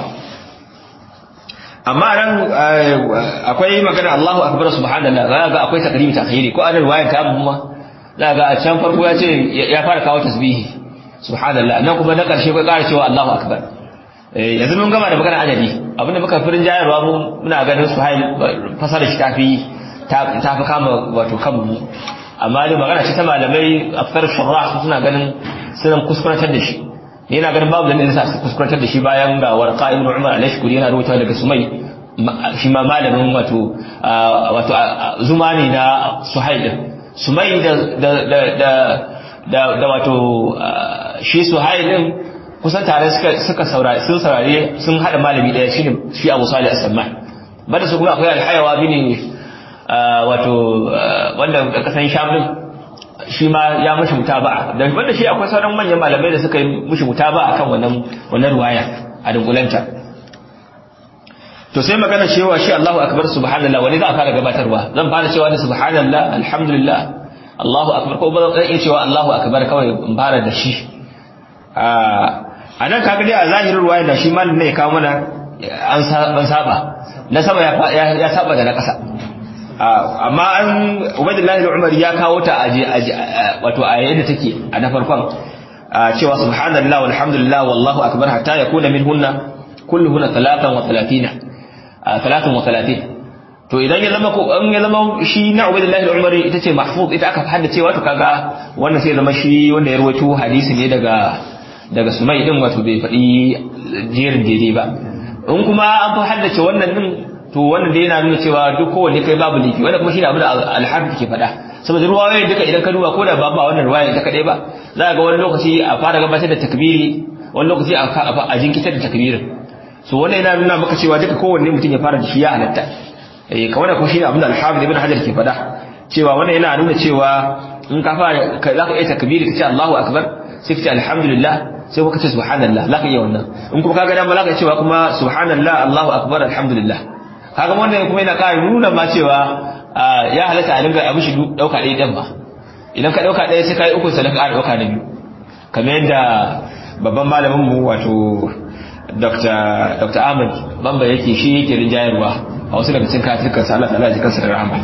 amma nan akwai magana Allahu akbar subhanallah za ga akwai takrimi takhiri ko anan riwayar ta mu za ga a can farko ya ce ya fara kawo tasbihi subhanallah nan kuma na karshe kai ƙara cewa Allahu akbar yanzu mun gama da magana adadi abinda muka firin jayarwa mu muna ganin suhail fasara shi tafi tafi kama wato kanmu amma dai magana ce ta malamai afkar shurrah suna ganin suna kuskurantar da shi yana ganin babu dalilin sa su kuskurantar da shi bayan ga warqa ibn umar al-ashkuri yana rubuta daga sumai shi ma malamin wato wato zuma ne na suhail sumai da da da da da wato shi suhail din kusan tare suka suka saurari sun saurari sun hada malami daya shine shi Abu Salih as-Samman bada su kuma akwai al-Hayawa bin wato wanda da kasan Sham din shi ma ya mushi mutaba'a da wanda shi akwai sauran manyan malamai da suka yi mushi mutaba'a kan wannan wannan ruwaya a dunkulanta to sai magana cewa shi Allahu akbar subhanallah wani za a fara gabatarwa zan fara cewa da subhanallah alhamdulillah Allahu akbar ko ba zan iya cewa Allahu akbar kawai in fara da shi a nan kaga dai a zahirin ruwaya da shi malamin ne ya kawo mana an saba na sama ya saba da na ƙasa amma an ubaidullahi umar ya kawo ta a wato a yadda take a na farkon cewa subhanallah walhamdulillah wallahu akbar hatta yakuna minhunna kulluhunna 33 33 to idan ya zama ko an ya zama shi na ubaidullahi umar ita ce mahfuz ita aka haddace wato kaga wannan sai zama shi wanda ya rawaito hadisi ne daga daga sumai din wato bai faɗi jerin daidai ba in kuma an fi haddace wannan din to wannan dai yana nuna cewa duk kowanne kai babu lifi wanda kuma shine abin da alhafi ke faɗa saboda ruwayoyin duka idan ka duba ko da ba ba wannan ruwaya ta kadai ba za ga wani lokaci a fara gabatar da takbiri wani lokaci a jinkitar da takbirin so wannan yana nuna maka cewa duka kowanne mutum ya fara da shi ya halatta eh kawai kuma shine abin da alhafi ibn hajar ke faɗa cewa wannan yana nuna cewa in ka fara za ka iya takbiri ka ce Allahu akbar sai ka ce alhamdulillah sai kuma ka ce subhanallah za ka iya wannan in kuma kaga dama za ka cewa kuma subhanallah Allahu akbar alhamdulillah kaga wannan kuma yana ƙara nuna ma cewa ya halatta a dinga abin shi dauka ɗaya ɗan ba idan ka dauka ɗaya sai ka yi uku sai ka ƙara dauka na biyu kamar yadda babban malamin mu wato Dr. Ahmad Bamba yake shi yake rinjayarwa a wasu daga cikin katikan sa Allah ta'ala ji kansa da rahama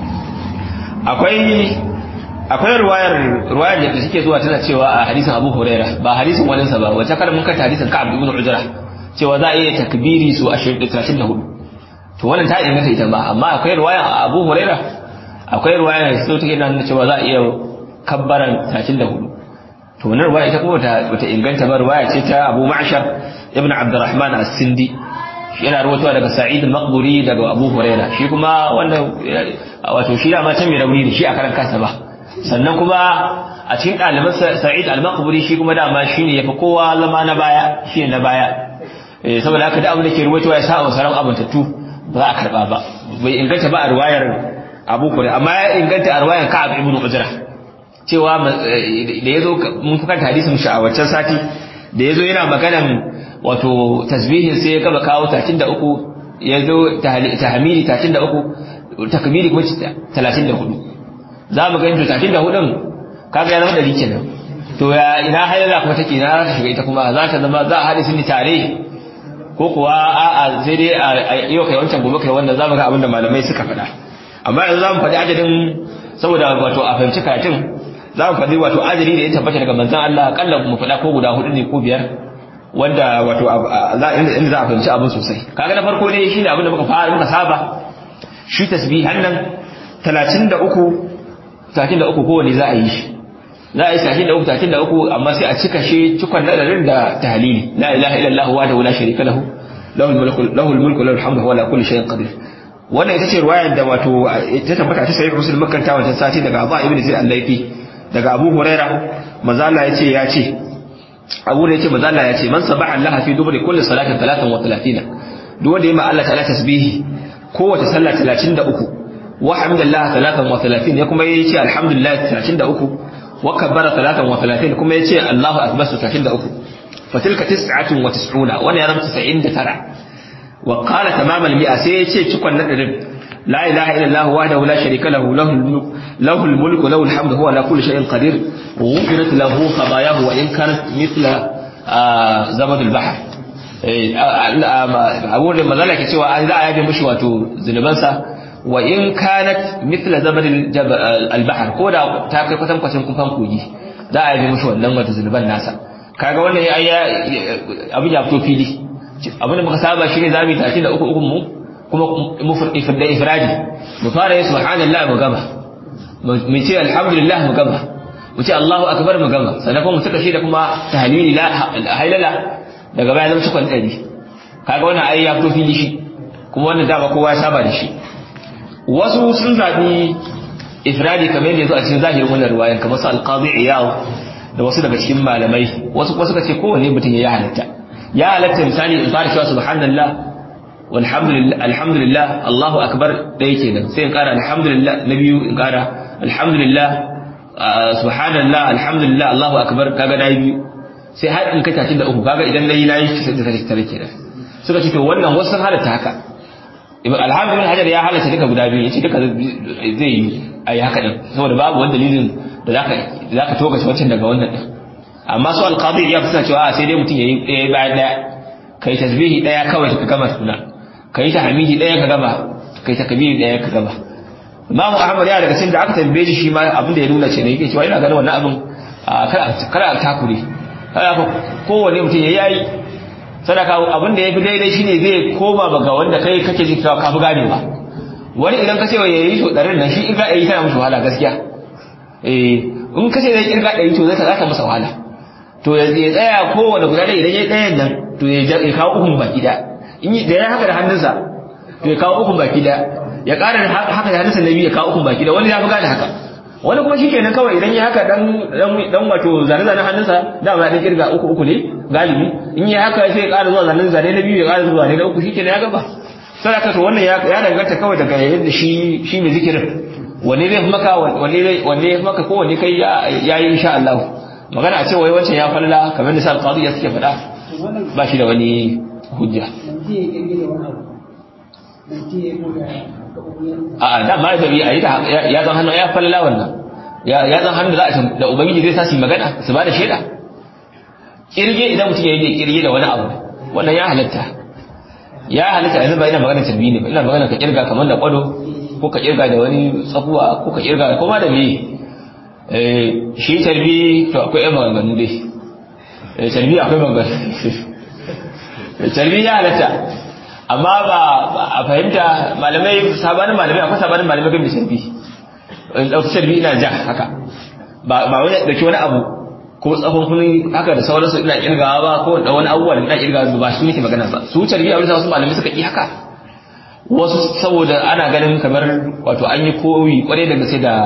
akwai akwai ruwayar ruwayar da suke zuwa tana cewa a hadisin Abu Huraira ba hadisin wani sa ba wata kar mun kanta hadisin Ka'ab ibn Ujra cewa za a iya takbiri su 34 to wannan ta inganta ita ba amma akwai ruwayar Abu Huraira akwai ruwayar da take nuna cewa za a iya kabbaran 34 to wannan ruwaya ita kuma bata inganta ba ruwaya ce ta Abu Ma'shar ibn Abdurrahman as-Sindi yana rawaitowa daga Sa'id al-Maqburi daga Abu Huraira shi kuma wannan wato shi da ma can mai rauni ne shi a karan kansa ba sannan kuma a cikin ɗaliban Sa'id al-Maqburi shi kuma dama shine yafi kowa zama na baya shine na baya eh saboda haka da abin da ke ruwaitowa ya sa wa sauran abin tattu ba za a karba ba bai inganta ba a ruwayar Abu Huraira amma ya inganta a ruwayar Ka'ab ibn Ujra cewa da yazo mun fuka hadisin shi a wancan sati da yazo yana maganan wato tasbihin sai ya gaba kawo 33 yazo tahmidi 33 takbiri kuma 34 za mu ga inda 34 kaga ya zama dari kenan to ya ina haila kuma take na ta shiga ita kuma za ta zama za a hadisin ni tare ko kuwa a'a sai dai a yau kai wancan gobe kai wannan za mu ga abin da malamai suka faɗa amma yanzu za mu faɗi adadin saboda wato a fahimci karatun za mu faɗi wato adadi da ya tabbata daga manzon Allah akalla mu faɗa ko guda hudu ne ko biyar wanda wato inda za a fahimci abin sosai kaga na farko ne shine abin da muka fara muka saba shi tasbihan nan 33 33 kowanne za a yi shi za a yi sashi da uku tatin da uku amma sai a cika shi cikon nadarin da tahlili la ilaha illallah wa la sharika lahu lahul mulku lahul mulku lahul hamdu wa la kulli shay'in qadir wannan ita ce riwayar da wato ta tabbata ta sahih muslim makanta wancan sati daga Abu Ibn Zaid al-Laifi daga Abu Huraira manzo Allah yace ya ce Abu da yace manzo Allah yace man sabaha Allah fi dubri kulli salatin 33 duk wanda yayi ma Allah ta'ala tasbihi kowace sallah 33 wa hamdalillah 33 ya kuma yace alhamdulillah 33 wa kabbara 33 kuma yace Allahu akbar 33 fatilka 99 wannan ya zama 99 wa qala tamam al-mi'a sai yace cikon na dirin la ilaha illa Allah wahdahu la sharika lahu lahul mulk lahul mulku lahul hamdu huwa ala kulli shay'in qadir ghufirat lahu khatayahu wa in kanat mithla zabad al-bahr abu da mazala ke cewa an za a yabe mushi wato zunubansa wa in kanat mithla zabad al-bahr ko da ta kai kwatan kwatan kufan kogi za a yabe mushi wannan wato zunuban nasa kaga wannan ya abin ya fito fili abin da muka saba shine zamu yi 33 uku mu kuma mu da ifradi mu fara yi subhanallah mu gama mu ce alhamdulillah mu gama mu ce Allahu akbar mu gama sannan kuma mu saka shi da kuma tahlili la hailala daga baya zama cikon ɗari kaga wannan ai ya fito fili shi kuma wannan dama kowa ya saba da shi wasu sun zaɓi ifradi kamar yadda ya zo a cikin zahirin wannan ruwayan kamar su alqadi iyaw da wasu daga cikin malamai wasu kuma suka ce kowanne mutum ya halatta ya halatta misali in fara cewa subhanallah walhamdulillah alhamdulillah Allahu akbar ɗaya kenan sai in ƙara alhamdulillah na biyu in ƙara alhamdulillah subhanallah alhamdulillah Allahu akbar kaga na biyu sai har in kai tashin da uku kaga idan nayi nayi sai da take tare kenan suka ce to wannan wasu sun halatta haka alhamdulillah hajar ya halatta duka guda biyu yace duka zai yi ayi haka din saboda babu wani dalilin da zaka zaka toga shi wancan daga wannan din amma su alqadi ya fi cewa sai dai mutum yayi ɗaya bayan ɗaya kai tasbihi ɗaya kawai ka gama suna kai tahmidi ɗaya ka gama kai takbiri ɗaya ka gama Imam Ahmad ya daga cikin da aka tambaye shi shi ma abin da ya nuna ce ne yake cewa ina ganin wannan abin kada a takure haka kowane mutum ya yayi sadaka abin da ya fi daidai shine zai koma ba ga wanda kai kake ji cewa ka fi gane ba wani idan ka ce wa yayi to ɗarin nan shi irga ɗari tana musu wahala gaskiya eh in ka ce zai irga ɗari to zai ta masa wahala to ya tsaya kowane guda ɗaya idan ya ɗayan nan to ya kawo ukun baki da in da ya haka da hannunsa to ya kawo ukun baki da ya ƙara haka da hannunsa na biyu ya kawo ukun baki da wani ya fi gane haka wani kuma shi kenan kawai idan ya haka dan dan wato zane-zane hannunsa dama ya dan kirga uku uku ne galibi in ya haka sai ya ƙara zuwa zanen zane na biyu ya ƙara zuwa zane na uku shi kenan ya gaba sadaka to wannan ya danganta kawai daga yadda shi shi mai zikirin wanne zai fi maka wanne wanne ya fi maka ko wanne kai ya yi insha Allah magana a ce wai wancan ya falla kamar da sa qadi ya suke faɗa ba shi da wani hujja a da ma da a yi ta ya zan hannu ya falla wannan ya zan hannu da za a da ubangiji zai sa su magana su ba da shaida kirge idan mutum ya yi kirge da wani abu wannan ya halatta ya halatta yanzu ba ina magana tarbi ne ba ina magana ka kirga kamar da kwado ko ka kirga da wani tsakuwa ko ka kirga ko ma da me shi tarbi to akwai yan maganganu dai tarbi akwai maganganu tarbi ya halatta amma ba a fahimta malamai sabanin malamai akwai sabanin malamai game da sharbi in ɗauki sharbi ina ja haka ba wani ɗauki wani abu ko tsafon kuni haka da sauransu ina kirgawa ba ko da wani abubuwa da ina kirgawa ba su nake magana ba su sharbi a wasu malamai suka yi haka wasu saboda ana ganin kamar wato an yi koyi kwarai da gaske da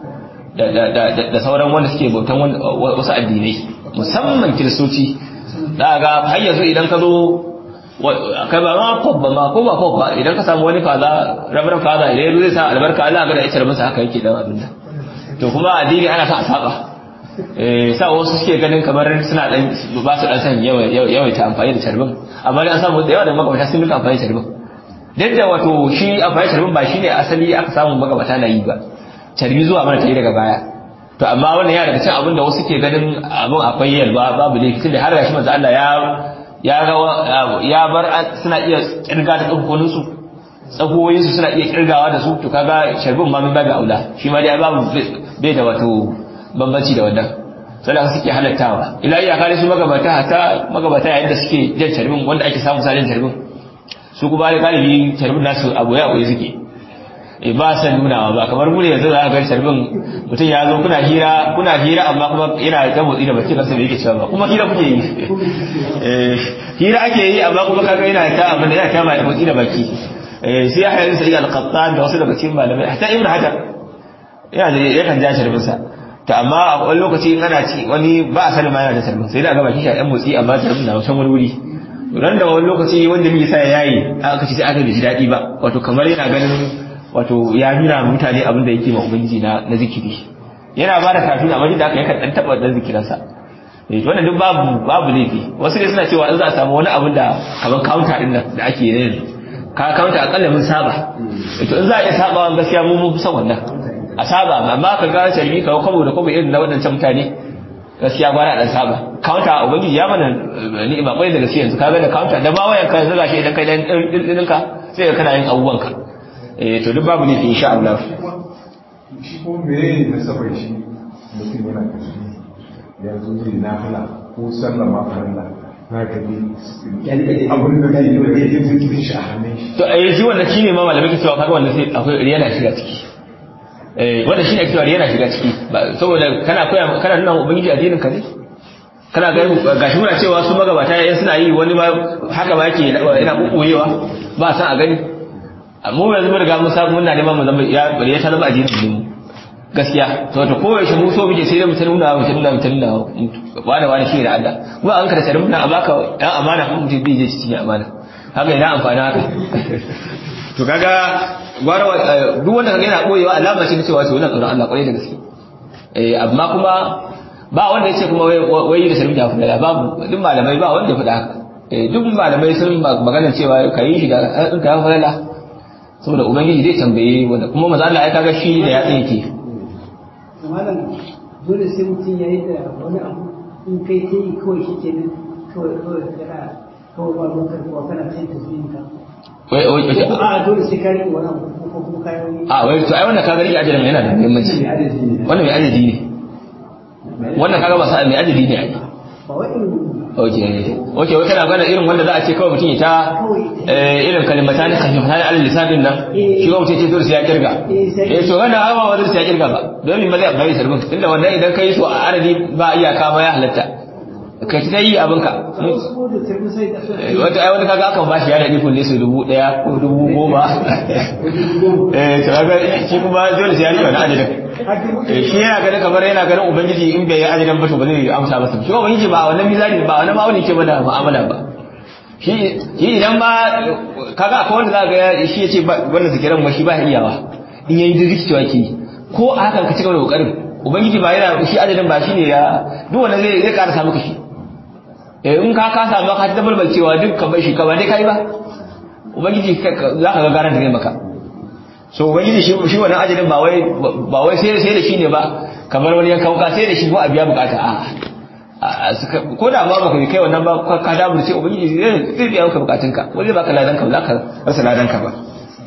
da sauran wanda suke bautan wasu addinai musamman kiristoci da ga har yanzu idan ka zo kai ba ma pop ba ma ko ba pop ba idan ka samu wani faza rabaran faza idan zai sa albarka Allah ga da ita masa haka yake dan abin da to kuma addini ana sa a saba eh sa wasu suke ganin kamar suna dan ba su dan san yawa ta amfani da tarbin amma dai an samu da yawa da magabata sun duka amfani da tarbin duk da wato shi amfani da tarbin ba shine asali aka samu magabata na yi ba tarbi zuwa mana ta yi daga baya to amma wannan ya daga cikin abin da wasu ke ganin abin akwai yalwa babu laifi tunda har gashi manzo Allah ya ya ya bar suna iya kirga da tsokonin su tsakoyin su suna iya kirgawa da su to kaga sharbin ma min babu aula shi ma dai babu bai da wato bambanci da wannan sai suke halattawa ila iya kare su magabata hatta magabata yayin da suke jan sharbin wanda ake samu salin sharbin su kuma galibi sharbin nasu abu ya koyi suke e ba san nunawa ba kamar mu ne yanzu za ka ga sharbin mutum ya zo kuna hira kuna hira amma kuma yana ta motsi da baki kansa bai yake cewa ba kuma hira kuke yi eh hira ake yi amma kuma kaga yana ta abin da yana ta mai motsi da baki eh sai ya hayar sai al-qattan da wasu daga cikin malamai hatta ibnu hajar yana da yakan ja sharbin sa to amma a wani lokaci in ana ci wani ba a sanin ma yana da sharbin sai da ga baki shi a yan motsi amma sharbin na wancan wani wuri ran da wani lokaci wanda mai sa yayi aka ce sai aka ji daɗi ba wato kamar yana ganin wato ya nuna mutane abin da yake ma ubangiji na na zikiri yana ba da kafin amma da aka yakan dan taba dan zikiransa eh wannan duk babu babu laifi wasu dai suna cewa in za a samu wani abin da kaman counter din nan da ake yi yanzu ka counter akalla mun saba to in za a iya sabawa gaskiya mu mun san wannan a saba amma ka ga sharbi ka kwabo da kwabo irin na wadancan mutane gaskiya gwara dan saba counter ubangiji ya mana ni'ima kwai da gaskiya yanzu ka ga da counter da ba wayan ka zaga shi idan kai dan ɗinka sai ka kana yin abubuwan ka eh to duk babu ne insha Allah shi ko me na sabai shi mutum yana kashi yanzu zai nafila ko sallah ma farilla za ka bi abin da zai yi da ya zikirin shi a hannun shi to eh shi wannan shine ma malamai ke cewa kaga wanda sai akwai riya na shiga ciki eh wanda shine ake cewa riya na shiga ciki saboda kana koya kana nuna ubangiji addinin ka ne kana ga gashi muna cewa su magabata yayin suna yi wani ma haka ba yake yana kokoyewa ba san a gani mu yanzu mun riga mun samu muna neman mu zama ya ya ta zama addinin mu gaskiya to to koyaushe mu so muke sai da mutum nuna mutum nuna mutum nuna wani wani shi da Allah kuma an kada sarin muna baka dan amana kuma mutum bai je cikin amana haka ina amfani haka to kaga gwara duk wanda kaga yana boyewa alama ce cewa to wannan tsoron Allah kwarai da gaske eh amma kuma ba wanda yace kuma wai da sarin da fulala babu duk malamai ba wanda faɗa haka eh duk malamai sun magana cewa kai shi da ɗin ka fulala saboda ubangiji zai tambaye wanda kuma maza Allah ya kaga shi da ya yake malam dole sai mutum ya yi da wani abu in kai ta yi kawai shi ke nan kawai kawai kana kawai ba lokar kuwa kana cin tasbihin ka wai wai wai a dole sai ka riƙe wani abu ko kuma kayan wani a wai to ai wannan kaga rike ajalin yana da muhimmanci wannan mai adadi ne wannan kaga ba sa mai adadi ne ai ba wai irin oke oke wai kana gana irin wanda za a ce kawai mutum ya ta eh, irin kalimata ne kan jama'a alal lisanin nan shi ba mutum ya ce dole sai ya kirga eh to wannan ai ba wanda sai ya kirga ba domin ba zai bai sarbin tunda wannan idan kai su a adadi ba iyaka ba ya halatta kai ta yi abinka wasu ko da tafi sai da Eh, wata ai wani kaga akan bashi ya da ikon ne su dubu daya ko dubu goma eh to kaga shi kuma dole sai ya rika na adadin Eh, shi yana ganin kamar yana ganin ubangiji in bai yi adadin ba to ba zai amsa masa shi ubangiji ba wannan mizani ba wannan ma'auni ke mana mu'amala ba shi shi idan ba kaga akwai wanda za ga ya- shi yace ba wannan zikiran ma shi ba ya iyawa in yayi duk cewa ke ko a hakan ka cigaba da kokarin ubangiji ba yana shi adadin ba shine ya duk wanda zai zai karasa maka shi eh in ka ka samu ka tabbatar cewa duk ka bai shi ka ba dai kai ba ubangiji za ka ga garan da zai maka so ubangiji shi shi wannan ajalin ba wai ba wai sai sai da shi ne ba kamar wani yankan wuka sai da shi ko a biya bukata a a suka- ko da ma baka kai wannan ba ka- ka damu sai ubangiji zai zai biya maka bukatunka ko zai baka ladan ka ba za ka rasa ladan ka ba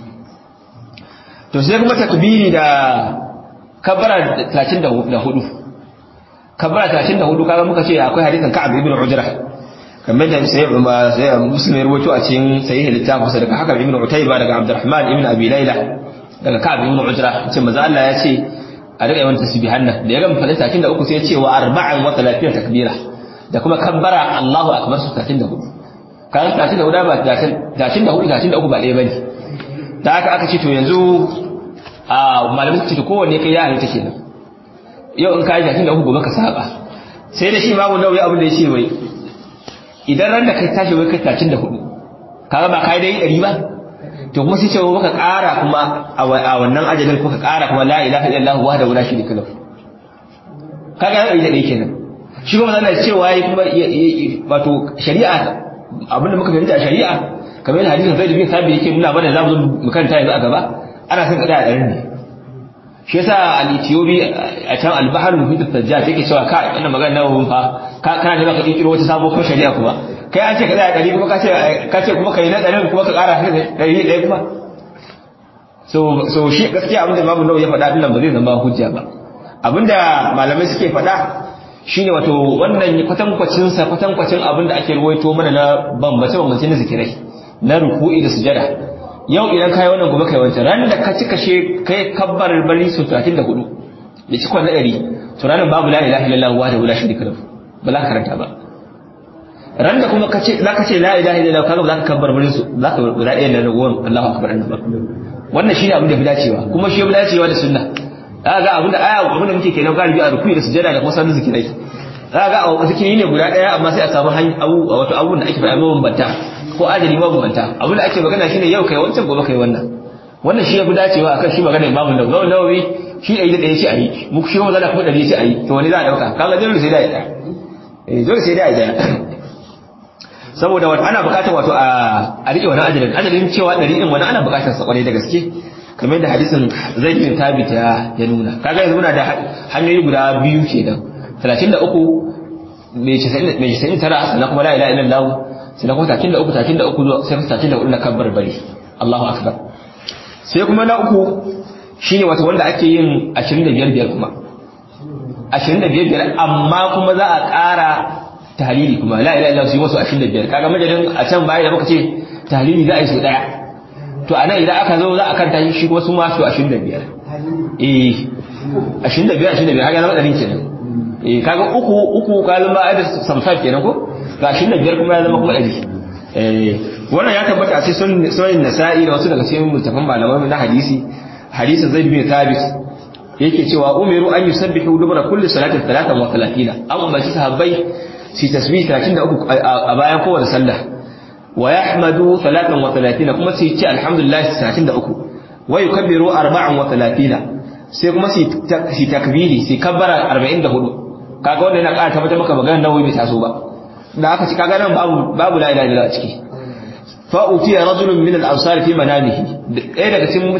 to sai kuma takbiri da kabbara 34 kabbara 34 kaga muka ce akwai hadisin Ka'ab ibn Ujrah kamar da sai ma sai Muslim ya rawaito a cikin sahih littafin sa daga Hakam ibn Utayba daga Abdurrahman ibn Abi Layla daga Ka'ab ibn Ujrah ce manzo Allah ya ce a daga yawan tasbihan nan da ya gama fadin 33 sai ya ce wa arba'an wa 30 takbira da kuma kabbara Allahu akbar su 34 kan 34 ba 34 33 ba ɗaya bane da haka aka ce to yanzu a malamin su ce to kowanne kai ya halitta kenan yau in ka yi 33 gobe ka saba sai da shi babu nauyi abin da ya ce wai idan ran da kai tashi wai kai tacin da hudu kaga ba kai dai ɗari ba to kuma sai ce maka ƙara kuma a wannan ajalin ko ka ƙara kuma la ilaha illallah wahdahu la sharika lahu kaga ya ɗari da ɗaya kenan shi kuma zan cewa yayi kuma wato shari'a abinda muka fahimta a shari'a kamar yadda hadisin Zaid bin Thabit yake nuna mana za mu zo mu karanta yanzu a gaba ana son kada a ɗarin ne shi yasa al-Ethiopi a can al-Bahr al-Muhit al-Tajjaj yake cewa kai wannan magana na wun fa ka kana da baka kirkiro wata sabo ko shari'a kuma kai an ce ka tsaya dari kuma ka ce ka ce kuma kai na ɗarin kuma ka ƙara dari ɗaya kuma so so shi gaskiya abinda Imam Nawawi ya faɗa din nan ba zai zama hujja ba abinda malamai suke faɗa shine wato wannan kwatankwacin sa kwatankwacin abinda ake ruwaito mana na bambance bambance na zikirai na ruku'i da sujada yau idan kai wannan gobe kai wancan ran da ka cika she kai kabbar bari su 34 da cikon na 100 to ranar babu la ilaha illallah wa la sharika lahu ba za ka karanta ba ran da kuma kace za ka ce la ilaha illallah kaga ba za ka kabbar bari su za ka guda ɗaya da ragowar Allahu akbar annabi wannan shine abin da fi dacewa kuma shi fi dacewa da sunna za ga abin da aya abin da muke kenan galibi a rukuyi da sujada da kuma sanin zikirai za ga a zikiri ne guda ɗaya amma sai a samu abu wato abun da ake faɗa mabambanta ko ajali mabambanta abin da ake magana shine yau kai wancan gobe kai wannan wannan shi ya fi dacewa akan shi magana imamu nawawi nawawi shi ɗari da ɗaya ce a yi muku shi kuma zana kuma ɗari ce a yi to wani za a ɗauka kaga dole sai da ya ɗaya eh dole sai da ya ɗaya saboda wato ana buƙatar wato a riƙe wani ajalin ajalin cewa ɗari ɗin wani ana buƙatar sa ƙwarai da gaske kamar yadda hadisin zai bin tabit ya ya nuna kaga yanzu muna da hanyoyi guda biyu kenan 33 mai 99 sannan kuma la ilaha illallah sannan kuma 33 33 sai 34 na kabbar bari Allahu akbar sai kuma na uku shine wato wanda ake yin 25 biyar kuma 25 biyar amma kuma za a ƙara tahlili kuma la ilaha illallah su yi wasu 25 kaga majalin a can baya da muka ce tahlili za a yi su daya to anan idan aka zo za a kanta shi kuma su ma su 25 eh 25 25 haka zama ɗarin kenan eh kaga uku uku ka zama ai da samsar kenan ko ga 25 kuma ya zama kuma ɗari eh wannan ya tabbata a cikin sunan nasa'i da wasu daga cikin mutafan malamai na hadisi hadisin zaid bin thabit yake cewa umiru an yusabbihu dubra kulli salatin 33 an umarci sahabbai su tasbih 33 a bayan kowace sallah ويحمد ثلاثا وثلاثين كما سيتي الحمد لله ثلاثين دأكو ويكبر أربعا وثلاثين سيكما سي تكبيري سي كبر أربعين دهدو kaga wannan yana ƙara tabbatar maka maganar nawawi bai taso ba da aka ci kaga nan babu babu la ilaha illallah a ciki fa utiya rajulun min al-ansar fi manamihi ɗaya daga cikin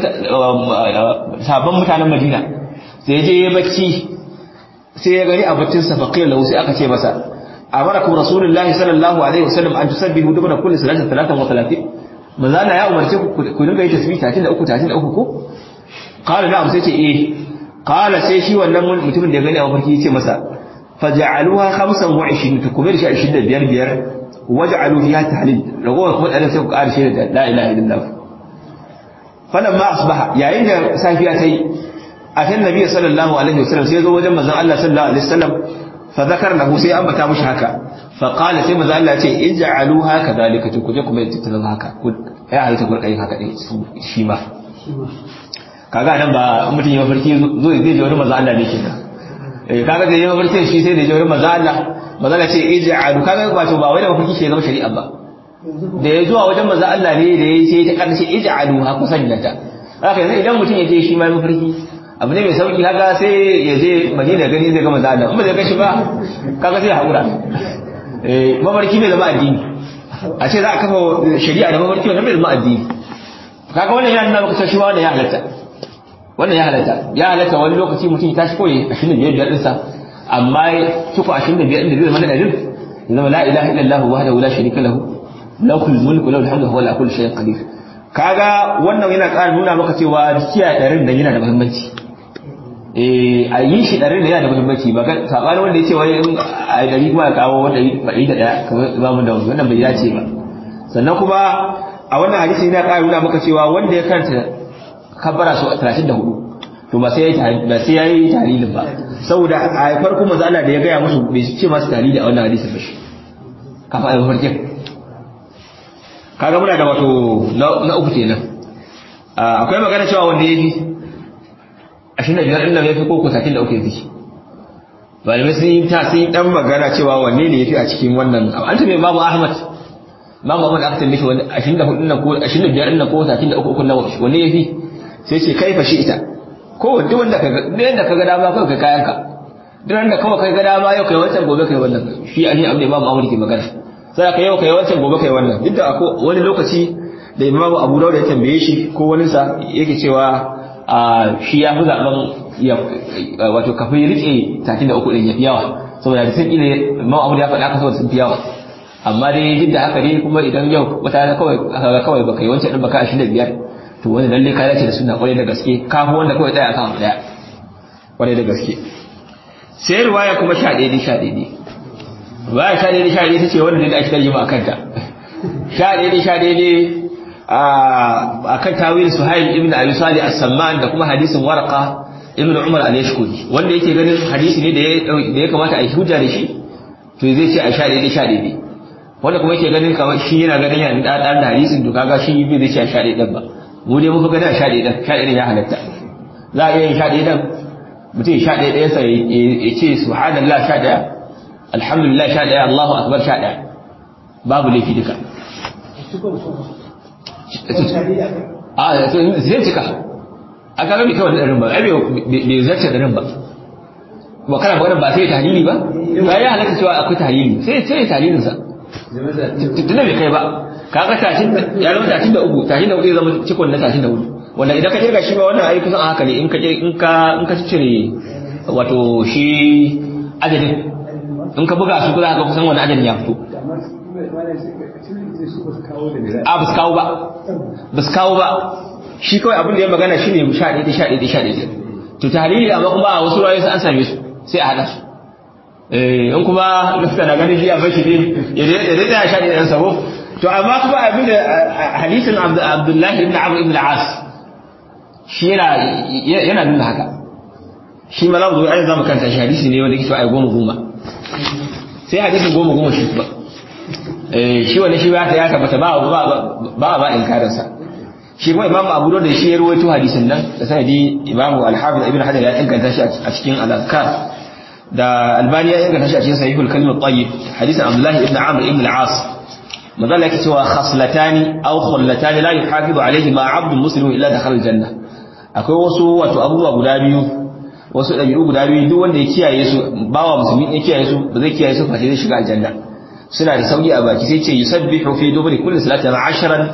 sabon mutanen Madina sai je ya bacci sai ya gani abincin sa faqila lahu sai aka ce masa amarakum rasulullahi sallallahu alaihi wasallam an tusabbihu dubna kulli salatin 33 manzo Allah ya umarce ku ku dinga yin tasbih 33 33 ko qala na'am sai ce eh qala sai shi wannan mutumin da ya gani a mafarki yace masa faj'aluha 25 to kuma shi 25 biyar waj'alu fiha tahlil ragowar kuma dan sai ku ƙara shi da la ilaha illallah falamma asbaha yayin da safiya tayi atan nabi sallallahu alaihi wasallam sai ya zo wajen manzon Allah sallallahu alaihi wasallam فذكر له sai ambata mushi haka fa qala sai manzo Allah ya ce ij'aluha kadhalika to kuje kuma tattalin haka ya halitta ku kai haka dai shi ma kaga nan ba mutum ya farki zo zai je wurin manzo Allah ne kenan eh kaga da ya farki shi sai da je wurin manzo Allah manzo Allah ce ij'alu kaga ba to ba wai da mafarki ke zama shari'a ba da ya zuwa wajen manzo Allah ne da ya sai ta karshe ij'aluha ku sanya ta haka yanzu idan mutum ya je shi ma mafarki abu ne mai sauki haka sai ya je madina gani zai gama zaɗa in ba zai gashi ba kaga sai haƙura mafarki bai zama addini a ce za a kafa shari'a da mafarki wannan bai zama addini kaga wannan yana nuna maka cewa wannan ya halatta wannan ya halatta ya halatta wani lokaci mutum ya tashi koyi ashirin da biyar biyar ɗinsa amma tuku ashirin da biyar ɗin da zai zama na ɗarin ya zama la ilaha illallah wahdahu la sharika lahu lahul mulku lahul hamdu huwa ala kulli shay'in qadir kaga wannan yana ƙara nuna maka cewa kiyaye ɗarin da yana da muhimmanci a yi shi ɗari da yana da muhimmanci ba ga saɓani wanda ya ce wani in a ɗari kuma ya kawo wanda ɗari da ɗaya kamar imamun da wannan bai dace ba sannan kuma a wannan hadisi yana ƙara nuna maka cewa wanda ya karanta kabbara su talatin da hudu to ba sai ya yi tahlilin ba saboda a farko maza Allah da ya gaya musu bai ce masu tahlili a wannan hadisin ba shi kafa a mafarkin kaga muna da wato na uku kenan akwai magana cewa wanda ya fi ashirin da biyar ɗin nan ya fi koko satin da uku ya fi malamai sun yi ta sun yi ɗan magana cewa wanne ne ya fi a cikin wannan an tabe babu ahmad babu ahmad aka tambaye shi wani ashirin da hudu ko ashirin da biyar ɗin nan ko satin da uku uku nan wanne ya fi sai ce kai fa shi ita ko duk wanda ka duk wanda ka ga dama kawai kai kayan ka duk wanda kawai kai ga dama yau kai wancan gobe kai wannan shi a ne abin da babu ahmad ke magana sai ka yau kai wancan gobe kai wannan duk da wani lokaci da imamu abu dawud ya tambaye shi ko wani sa yake cewa a shi ya fi zaɓen wato kafin riƙe takin da uku ɗin ya fi yawa saboda da sun ƙile ma'amur ya faɗa saboda sun fi yawa amma dai duk da haka dai kuma idan yau wata rana kawai aka kawai baka yi wancan ɗin baka ashirin da biyar to wani lalle ka dace da suna ƙwarai da gaske kafin wanda kawai ɗaya akan ɗaya ƙwarai da gaske sai ruwaya kuma sha ɗaya sha ɗaya ruwaya sha ɗaya sha ɗaya ta ce wanda da ake tarjima a kanta sha ɗaya sha ɗaya a kan tawil suhail ibn abi salih as-samman da kuma hadisin warqa ibn umar al-yashkuri wanda yake ganin hadisi ne da ya kamata a yi hujja da shi to zai ce a sha daidai sha daidai wanda kuma yake ganin kamar shi yana ganin yana da dan da hadisin to kaga shi bai zai ce a sha daidai ba mu dai muka gani a sha daidai sha daidai ya halatta za a iya yin sha daidai mutum sha daidai sa ya ce subhanallah sha daya alhamdulillah sha daya allahu akbar sha daya babu laifi duka a zai cika a kaga bai kawai ɗarin ba ai bai zarce ɗarin ba ba kana magana ba sai tahlili ba ba ya halatta cewa akwai tahlili sai sai tahlilin sa tunda bai kai ba kaga tashin ya zama tashin da uku tashin da uku zai zama cikon na tashin da uku wanda idan ka kirga shi ba wannan ai kusan a haka ne in ka in ka in ka cire wato shi adadin in ka buga su kuma ka kusan wani adadin ya fito a ba su kawo ba ba su kawo ba shi kawai abin da ya magana shi ne sha ɗaya sha ɗaya sha ɗaya to tahlili amma kuma a wasu rayu an same su sai a haɗa su in kuma lafta na ganin shi a bashi ne ya dai tsaya sha ɗaya ɗan sabo to amma kuma abin da hadisin abdullahi ibn amr ibn al-as shi yana yana nuna haka shi ma za mu zo ai za mu kanta shi hadisi ne wanda yake cewa ai goma goma sai hadisin goma goma shi ba shi wani shi ya ta ya tabbata ba ba ba ba inkarinsa shi kuma imamu abu da shi ya ruwaito hadisin nan da sanadi imamu al-hafiz ibn hajar ya inganta shi a cikin al-azkar da albani ya inganta shi a cikin sahihul kalim at-tayyib hadisin abdullahi ibn amr ibn al-as madalla yake cewa khaslatani aw khullatani la yuhafizu alayhi ma 'abdun muslimun illa dakhala al-janna akwai wasu wato abubuwa guda biyu wasu dabi'u guda biyu duk wanda ya kiyaye su bawa musulmi ya kiyaye su ba zai kiyaye su face zai shiga aljanna suna da sauki a baki sai ce yusabbihu fi dubri kulli salatin 'ashran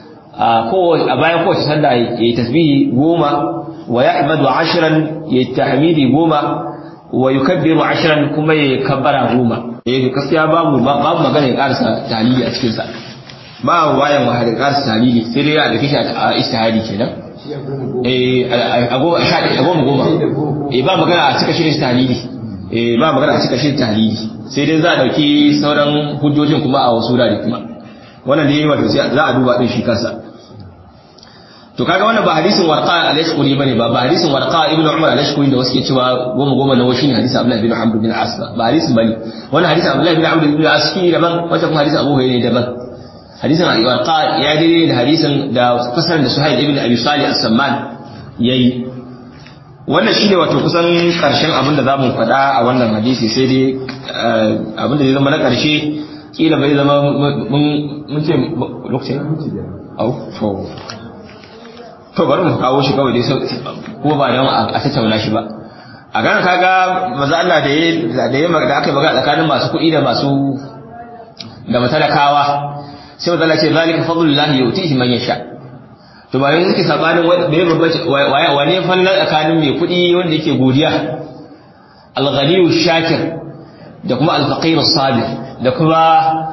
a bayan kowace sallah ya yi tasbihi goma wa ya imadu ashiran ya yi tahmidi goma wa yi kabbiru ashiran kuma ya yi kabbara goma ya yi gaskiya babu babu magana ya karasa talili a cikinsa ba wayan wa da karasa talili sai dai ya da kishi a istihadi kenan a goma goma ba magana a cika shirin talili ba magana a cika shirin talili sai dai za a dauki sauran hujjojin kuma a wasu wurare kuma wannan da yayi wato sai za a duba din shi kansa to kaga wannan ba hadisin warqa al-ashquri bane ba ba hadisin warqa ibn umar al-ashquri da wasu ke cewa goma goma na washi ne hadisin abdullah ibn amr bin as ba hadisin bane wannan hadisin abdullah ibn amr bin as shi daban wata kuma hadisin abu hurairah daban hadisin warqa ya daidai da hadisin da fasaran da suhail ibn abi salih as-samman yayi wannan shine wato kusan karshen abin da zamu faɗa a wannan hadisi sai dai abin da zai zama na karshe kila bai zama mun ce lokacin au to to bari mu kawo shi kawai dai ko ba dan a tattauna shi ba a gana kaga maza Allah da ya da ya da aka magana tsakanin masu kuɗi da masu da matalakawa sai maza Allah ce zalika fadlullahi yutihi man yasha to ba yanzu suke sabanin bai babbace wane fallan tsakanin mai kuɗi wanda yake godiya al-ghaniyu shakir da kuma al-faqir as-sabir da kuma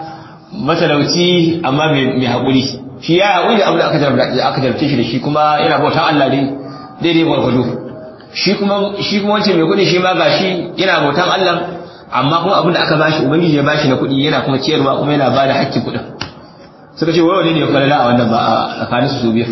matalauci amma mai haƙuri shi ya haƙuri da abin da aka jarabce shi da shi kuma yana bautan Allah ne daidai gwargwado shi kuma shi kuma wancan mai kuɗi shi ma gashi yana bautan Allah amma kuma abin da aka bashi ubangiji ya bashi na kuɗi yana kuma ciyarwa kuma yana bada hakkin kuɗin suka ce wai wani ne ya falala a wannan ba a tsakanin su biyu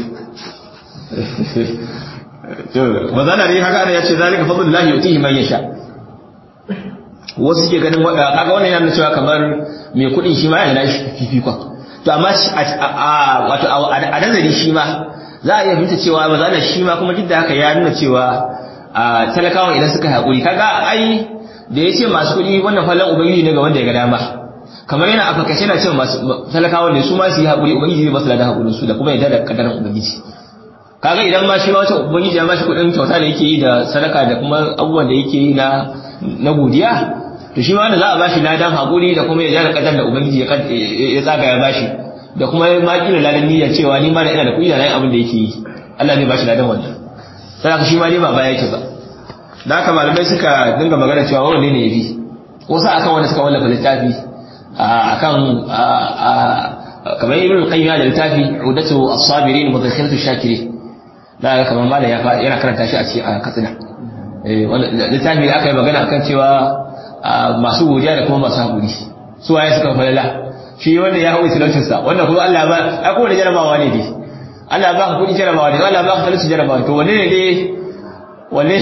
mazana ne haka ana ya ce zalika fadlullahi yutihi man yasha wasu ke ganin kaga wannan yana cewa kamar mai kuɗin shi ma yana shi fifikon to amma wato a nazari shi ma za a iya binta cewa ba za shi ma kuma duk da haka ya nuna cewa talakawan idan suka haƙuri kaga ai da ya ce masu kuɗi wannan falon ubangiji ne ga wanda ya ga dama kamar yana afakace na cewa masu talakawan ne su ma su yi haƙuri ubangiji zai basu ladan haƙurin su da kuma yadda da kadarin ubangiji kaga idan ma shi ma wata ubangiji ya ba shi kuɗin kyauta da yake yi da sadaka da kuma abubuwan da yake yi na na godiya to shi ma wanda za a bashi ladan haƙuri da kuma ya da kadar da ubangiji ya tsaga ya bashi da kuma ma kila ladan niyyar cewa ni ma da ina da kuɗi da nayi abin da yake yi Allah zai bashi ladan wannan sai shi ma ne ba baya yake ba da haka malamai suka dinga magana cewa wanne ne yafi wasu akan wanda suka wallafa littafi akan kamar ibn qayyim da littafi udatu as-sabirin wa dhakhiratu shakirin da kamar malam ya yana karanta shi a cikin katsina eh littafi da aka yi magana akan cewa masu godiya da kuma masu haƙuri su waye suka falala shi wanda ya haƙuri talaucinsa wanda kuma Allah ba a kowane jarabawa ne dai Allah ba ka kuɗi jarabawa ne Allah ba ka talauci jarabawa to wanne ne dai wanne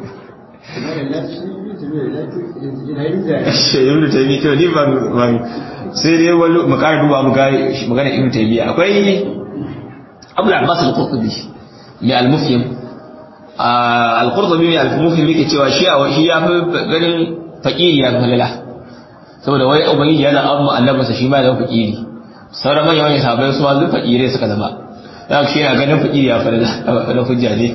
ibn taymi to ni ban ban sai dai wani mu ƙara duba mu ga magana ibn taymi akwai Abu al-Abbas al-Qurtubi mai al-Mufhim al-Qurtubi mai al-Mufhim yake cewa shi shi ya fi ganin fakiri ya falala saboda wai ubangiji yana amma annabinsa shi ma ya zama fakiri sauran manyan manyan sahabbai su ma duk fakirai suka zama za ku shi yana ganin fakiri ya fara na hujja ne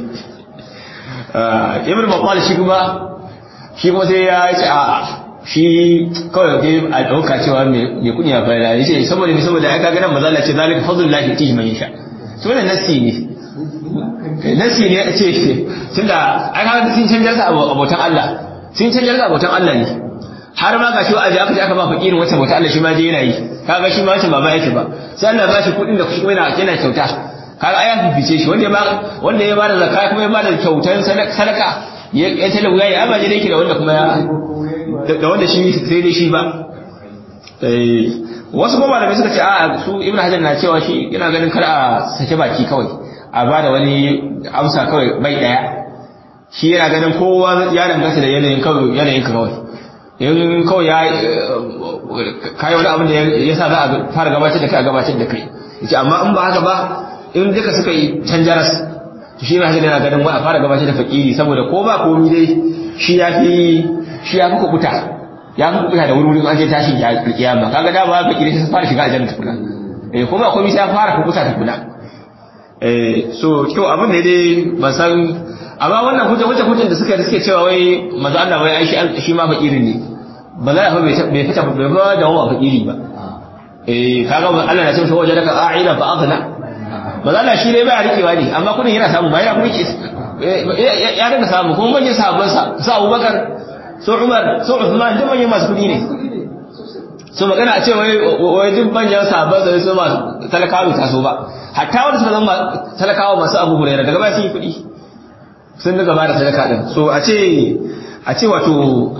ibn maqal shi kuma shi kuma sai ya ce a shi kawai dai a dauka cewa mai kudi ya fara ya ce saboda ne saboda ai kaga nan manzo Allah ce zalika fadlullahi yatihi man yasha to wannan nasi ne nasi ne a ce tunda ai kaga sun canja sa abotan Allah sun canja sa abotan Allah ne har ma ga shi wa'azi aka ce aka ba fakirin wata bauta Allah shi ma je yana yi kaga shi ma wancan ba ba yake ba sai Allah ba shi kudin da kuma yana yana kyauta kaga aya fifice shi wanda ya ba wanda ya bada zakka kuma ya bada kyautan sadaka ya ya tala wuya ya ba je yake da wanda kuma ya da wanda shi sai dai shi ba eh wasu kuma malamai suka ce a su Ibn Hajar na cewa shi yana ganin kar a sake baki kawai a bada wani amsa kawai bai daya shi yana ganin kowa ya danganta da yanayin kawai yanayin ka kawai in kawai ya kayi wani abin da ya sa za a fara gabatar da kai a gabatar da kai yace amma in ba haka ba in duka suka yi canjaras to shi ma yana ganin wa a fara gabatar da fakiri saboda ko ba komi dai shi ya fi shi ya fi kubuta ya fi kubuta da wuri an je tashin kiyama kaga da ba fakiri sai fara shiga aljanna tukuna eh ko ba komi sai ya fara kubuta tukuna eh so to abin da dai ban san amma wannan hujja hujja hujjan da suka suke cewa wai manzo Allah wai ai shi ma fakiri ne ba za a fa bai fita bai fa da wa fakiri ba eh kaga Allah na ce masa waje daga a'ila fa aghna ba za shi ne ba rikewa ne amma kudin yana samu ba yana kuma ya dinga samu kuma manyan sahabban sa su Abubakar su Umar su Uthman duk manyan masu kudi ne so magana a ce wai wai duk manyan sahabban da su masu talakawa ta so ba hatta wanda suka zama talakawa masu Abu Hurairah daga baya sun yi kudi sun daga ba da sadaka din so a ce a ce wato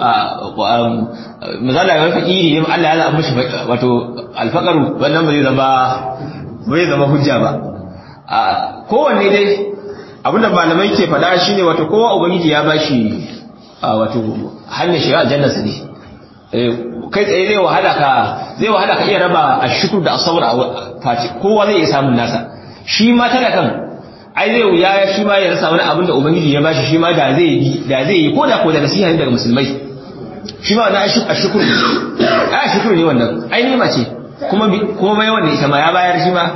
mazala ya fakiri ne Allah ya zama mishi wato alfaqaru wannan ba zai zama ba zai zama hujja ba kowanne dai abinda malamai ke faɗa shine wato kowa ubangiji ya bashi wato hanyar shiga aljannar sa ne kai tsaye zai wahala ka zai wahala ka iya raba ashkur da asabr a faci kowa zai iya samun nasa shi ma talakan ai zai wuya shi ma ya rasa wani abin da ubangiji ya bashi shi ma da zai yi da zai yi ko da ko da nasiha daga musulmai shi ma wannan ashkur ai ashkur ne wannan ai nima ce kuma kuma mai wanda ita ma ya bayar shi ma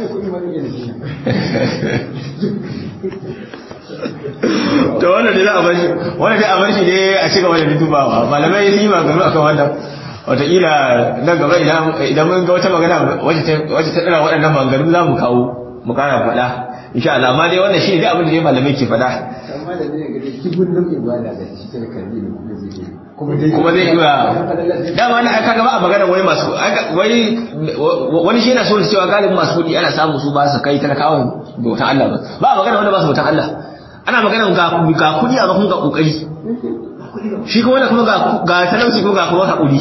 to wannan dai za a bar shi wannan dai a bar shi dai a cigaba da dubawa malamai sun yi magana akan wannan wataƙila nan gaba idan mun ga wata magana wacce ta ɗara waɗannan maganganu za mu kawo mu ƙara faɗa insha Allah amma dai wannan shi ne abin da dai malamai ke faɗa amma da zai ga kibin nan ibada da shi sai kalli ne kuma zai kuma zai iya dama na aka gaba a magana wai masu wai wani shi yana so da cewa galibin masu kuɗi ana samu su ba su kai talakawan bautan Allah ba ba a magana wanda ba su bautan Allah ana magana ga ga kuɗi amma kuma ga kokari shi kuma wanda kuma ga talauci kuma ga kuma haƙuri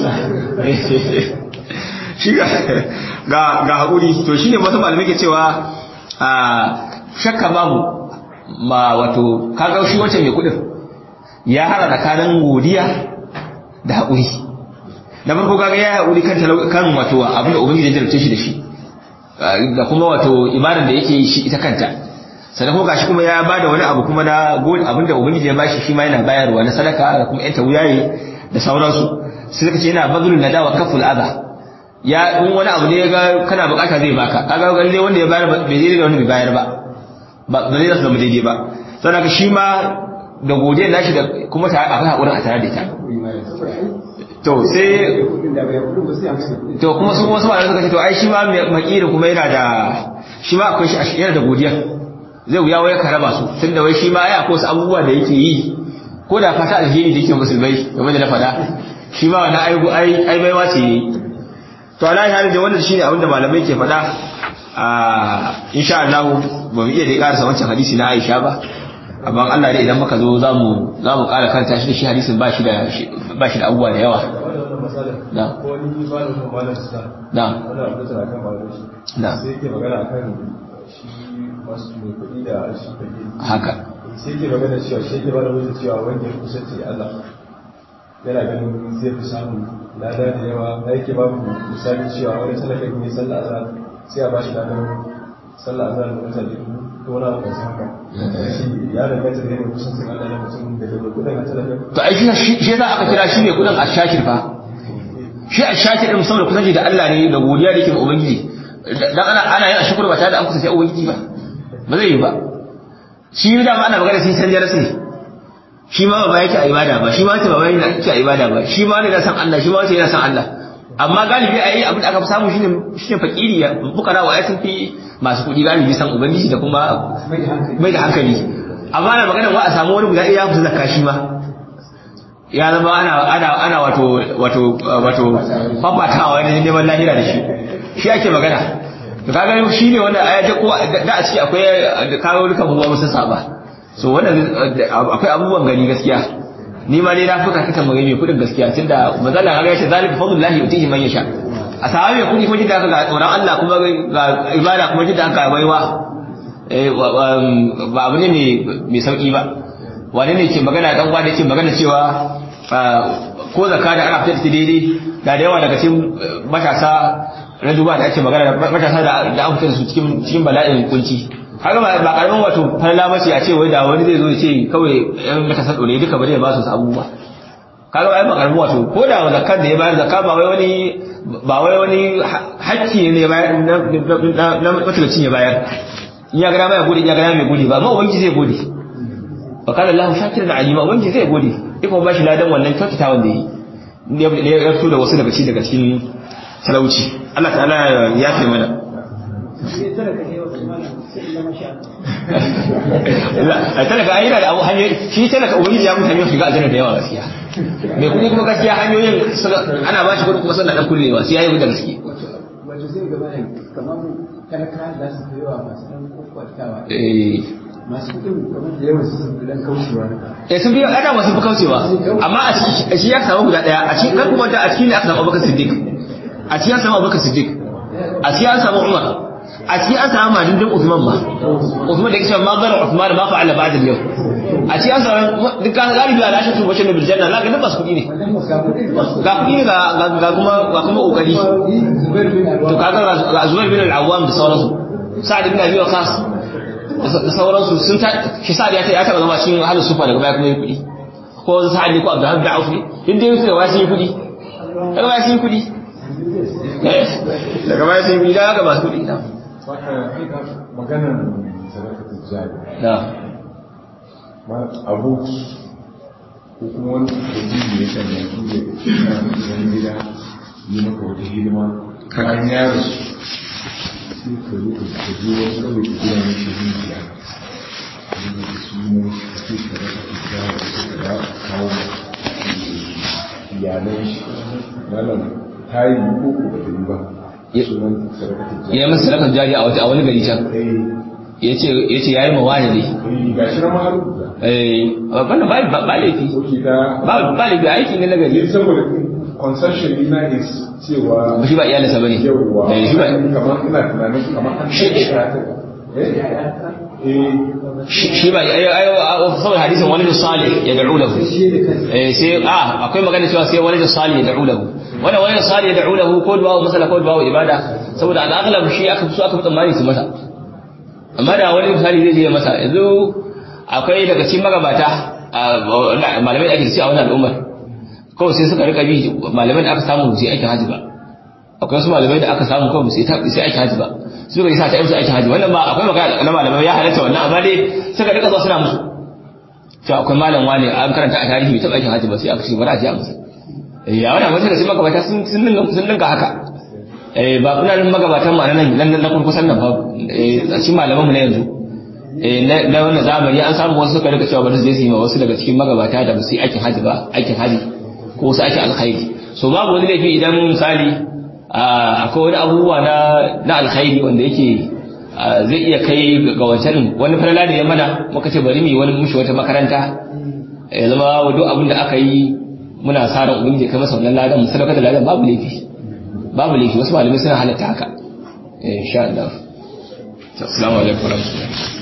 shi ga ga haƙuri to shine wasu malamai ke cewa shakka babu ma wato kaga shi wancan mai kuɗin ya hada tsakanin godiya da haƙuri da farko kaga ya haƙuri kan kan wato abin da ubangiji ya jarabce shi da shi da kuma wato ibadar da yake yi shi ita kanta sannan kuma gashi kuma ya bada wani abu kuma na gode abin da ubangiji ya bashi shi ma yana bayarwa na sadaka da kuma yanta wuyaye da sauransu sai suka ce yana bazulun nadawa kaful adha ya in wani abu ne ya ga kana bukata zai baka kaga galle wanda ya bayar bai daidai da wanda bai bayar ba ba zai zama daidai ba sannan shi ma da godiya nashi da kuma ta akwai hakurin a tare da ita to sai to kuma su wasu malamai suka ce to ai shi ma makiri kuma yana da shi ma akwai shi yana da godiya zai wuya wai ka raba su tunda wai shi ma ai akwai wasu abubuwa da yake yi ko da fata alheri da yake musulmai game da na faɗa shi ma wani ai ai baiwa ce ne to ala ya da wannan shine abinda malamai ke faɗa a insha Allah ba mu iya dai karasa wancan hadisi na Aisha ba amma Allah dai idan muka zo zamu zamu ƙara karanta shi da shi hadisin ba shi da ba shi da abubuwa da yawa na na na sai ke magana akan shi wasu mai kuɗi da shi kuɗi haka sai ke magana cewa shi ke bada wajen cewa wanda ya kusanci da Allah yana ganin zai fi samun lada da yawa da yake babu misali cewa wani talaka ne sallah azhar sai a bashi ladan sallah azhar da mutane ko wani abu mai haka shi ya danganta da yawan kusancin Allah na mutum da da kudin a talaka to ai shi shi za aka kira shi ne kudin ashakir fa shi ashakir din saboda kusanci da Allah ne da godiya da yake ga ubangiji dan ana ana yin ashkur ba tare da an kusanci ubangiji ba ba zai yi ba shi da ma ana magana sai canjar sai shi ma ba yake a ibada ba shi ma ce ba yake a ibada ba shi ma ne na san Allah shi ma ce yana san Allah amma galibi a yi abin da aka fi samu shine shine fakiri ya bukara wa sun fi masu kuɗi galibi san ubangiji da kuma mai da hankali amma na magana wa a samu wani guda ɗaya ya fita zakka shi ma ya zama ana ana ana wato wato wato fafatawa ne neman lahira da shi shi ake magana to kaga shi ne wanda aya ta ko da a ciki akwai kawo duka buwa musu saba so wannan akwai abubuwan gani gaskiya ni ma dai na fuka kaka magana mai kudin gaskiya tunda mazalla kaga yace zalika fadlullahi yutihi man yasha a sahabi mai kudi kuma jidda aka ga tsoron Allah kuma ga ibada kuma jidda aka baiwa ba abu ne mai sauki ba wane ne ke magana dan uwa da ke magana cewa ko zakka da ana fitar da daidai da da yawa daga cikin matasa na duba da ake magana da matasa da an fitar da su cikin cikin bala'in kunci haka ba karamin wato falala mace a ce wai da wani zai zo ya ce kawai yan matasan dole duka bari ya ba su abubuwa kaga ai ba karamin wato ko da zakkar da ya bayar zakka ba wai wani ba wai wani hakki ne ya bayar na matalacin ya bayar in ya gara mai gode in ya gara mai gode ba amma ubangiji zai gode fa kana Allah shakiran alima ubangiji zai gode iko ba shi ladan wannan kyautata wanda yi ne ya fito da wasu daga cikin daga cikin talauci Allah ta'ala ya fi mana a talaka ai yana da abu hanyoyi shi talaka ubangiji ya mutu hanyoyin shiga aljanna da yawa gaskiya mai kuɗi kuma gaskiya hanyoyin ana ba shi kuɗi kuma suna dan kullewa sai yayi da gaske wato zai gaba ne kamar talaka za su fi yawa masu dan kokwatawa eh masu kudin kamar da yawan su sun fi dan kaucewa eh sun biyo ana wasu fi kaucewa amma a ciki shi ya samu guda daya a cikin kan kuma a cikin ne aka samu Abubakar Siddiq a cikin an samu Abubakar Siddiq a cikin an samu Umar a cikin an samu madindin Uthman ma Uthman da yake cewa ma zara Uthman ma fa'ala ba'da al-yawm a cikin an samu dukkan galibi ala ashatu wa shanu bil janna la ga bas kudi ne ga kudi ne ga kuma ga kuma kokari to kaga ga Zubair bin al-Awwam da sauransu Sa'ad bin Abi Waqqas da sauransu sun ta shi sa'ad ya ta ya taba zama cikin halin sufa daga baya kuma yi kudi ko sa'ad ne ko Abdulhamid da Aufi din dai su da wasu yi kudi daga baya sun yi kudi daga baya sun yi kudi daga ba su kudi na maganar sadakatul jari na abu ko kuma wani dalili ya sanya ku da wani gida yi maka wata hidima kayan yaro sai ka zo ka ka je wani kawai ka gina mai shi rijiya da sunan shi ka ce ka rasa ka gyara da ka kawo iyalan shi malam ta yi ko ko ba ta yi ba sunan sadakatul jari ya masa sadakar jari a wata- a wani gari can ya ce ya yi mawa ne ga shi na ma rubuta eh wannan ba ba ba laifi Oke ta ba ba laifi aiki ne na ne gari saboda concession dina is cewa ba shi ba iyalinsa bane yawwa eh shi ba kamar ina tunanin kamar an Shi- shi ta eh eh shi shi ba ai ai saboda hadisin wani da salih ya da'u lahu eh sai a akwai magana cewa sai wani da salih ya da'u lahu wannan wani da salih ya da'u lahu ko du'a masala ko du'a ibada saboda al'aghlab shi aka fi so aka fi tsammani su masa amma da wani misali zai je masa yanzu akwai daga cikin magabata a malamai da ake da shi a wannan al'ummar kawai sai suka rika bi malamai da aka samu sai aikin haji ba akwai wasu malamai da aka samu kawai sai ta sai aikin haji ba suka yi sa ta musu aikin haji wannan ba akwai magana na malamai ya halatta wannan amma dai suka rika zuwa suna musu cewa akwai malam wani an karanta a tarihi bai taɓa aikin haji ba sai aka ce bari a je a musu ya wannan wasu da sai magabata sun sun dinga sun dinga haka eh ba kuna nan magabatan ma nan nan na kurkusan nan ba eh a cikin malaman mu na yanzu eh na na wannan zamani an samu wasu suka rika cewa bari su je su yi ma wasu daga cikin magabata da ba su yi aikin haji ba aikin haji ko wasu aikin alkhairi so babu wani laifi idan misali ah, akwai wani abubuwa na na alkhairi wanda yake ah, zai iya kai ga wancan wani falala da ya mana muka ce bari mu yi wani mushi wata makaranta ya zama duk abin da aka yi muna sa ran ubangiji ya kai masa wannan ladan mu sadaka da ladan babu laifi babu laifi wasu malamai suna halatta haka insha Allah assalamu alaikum warahmatullahi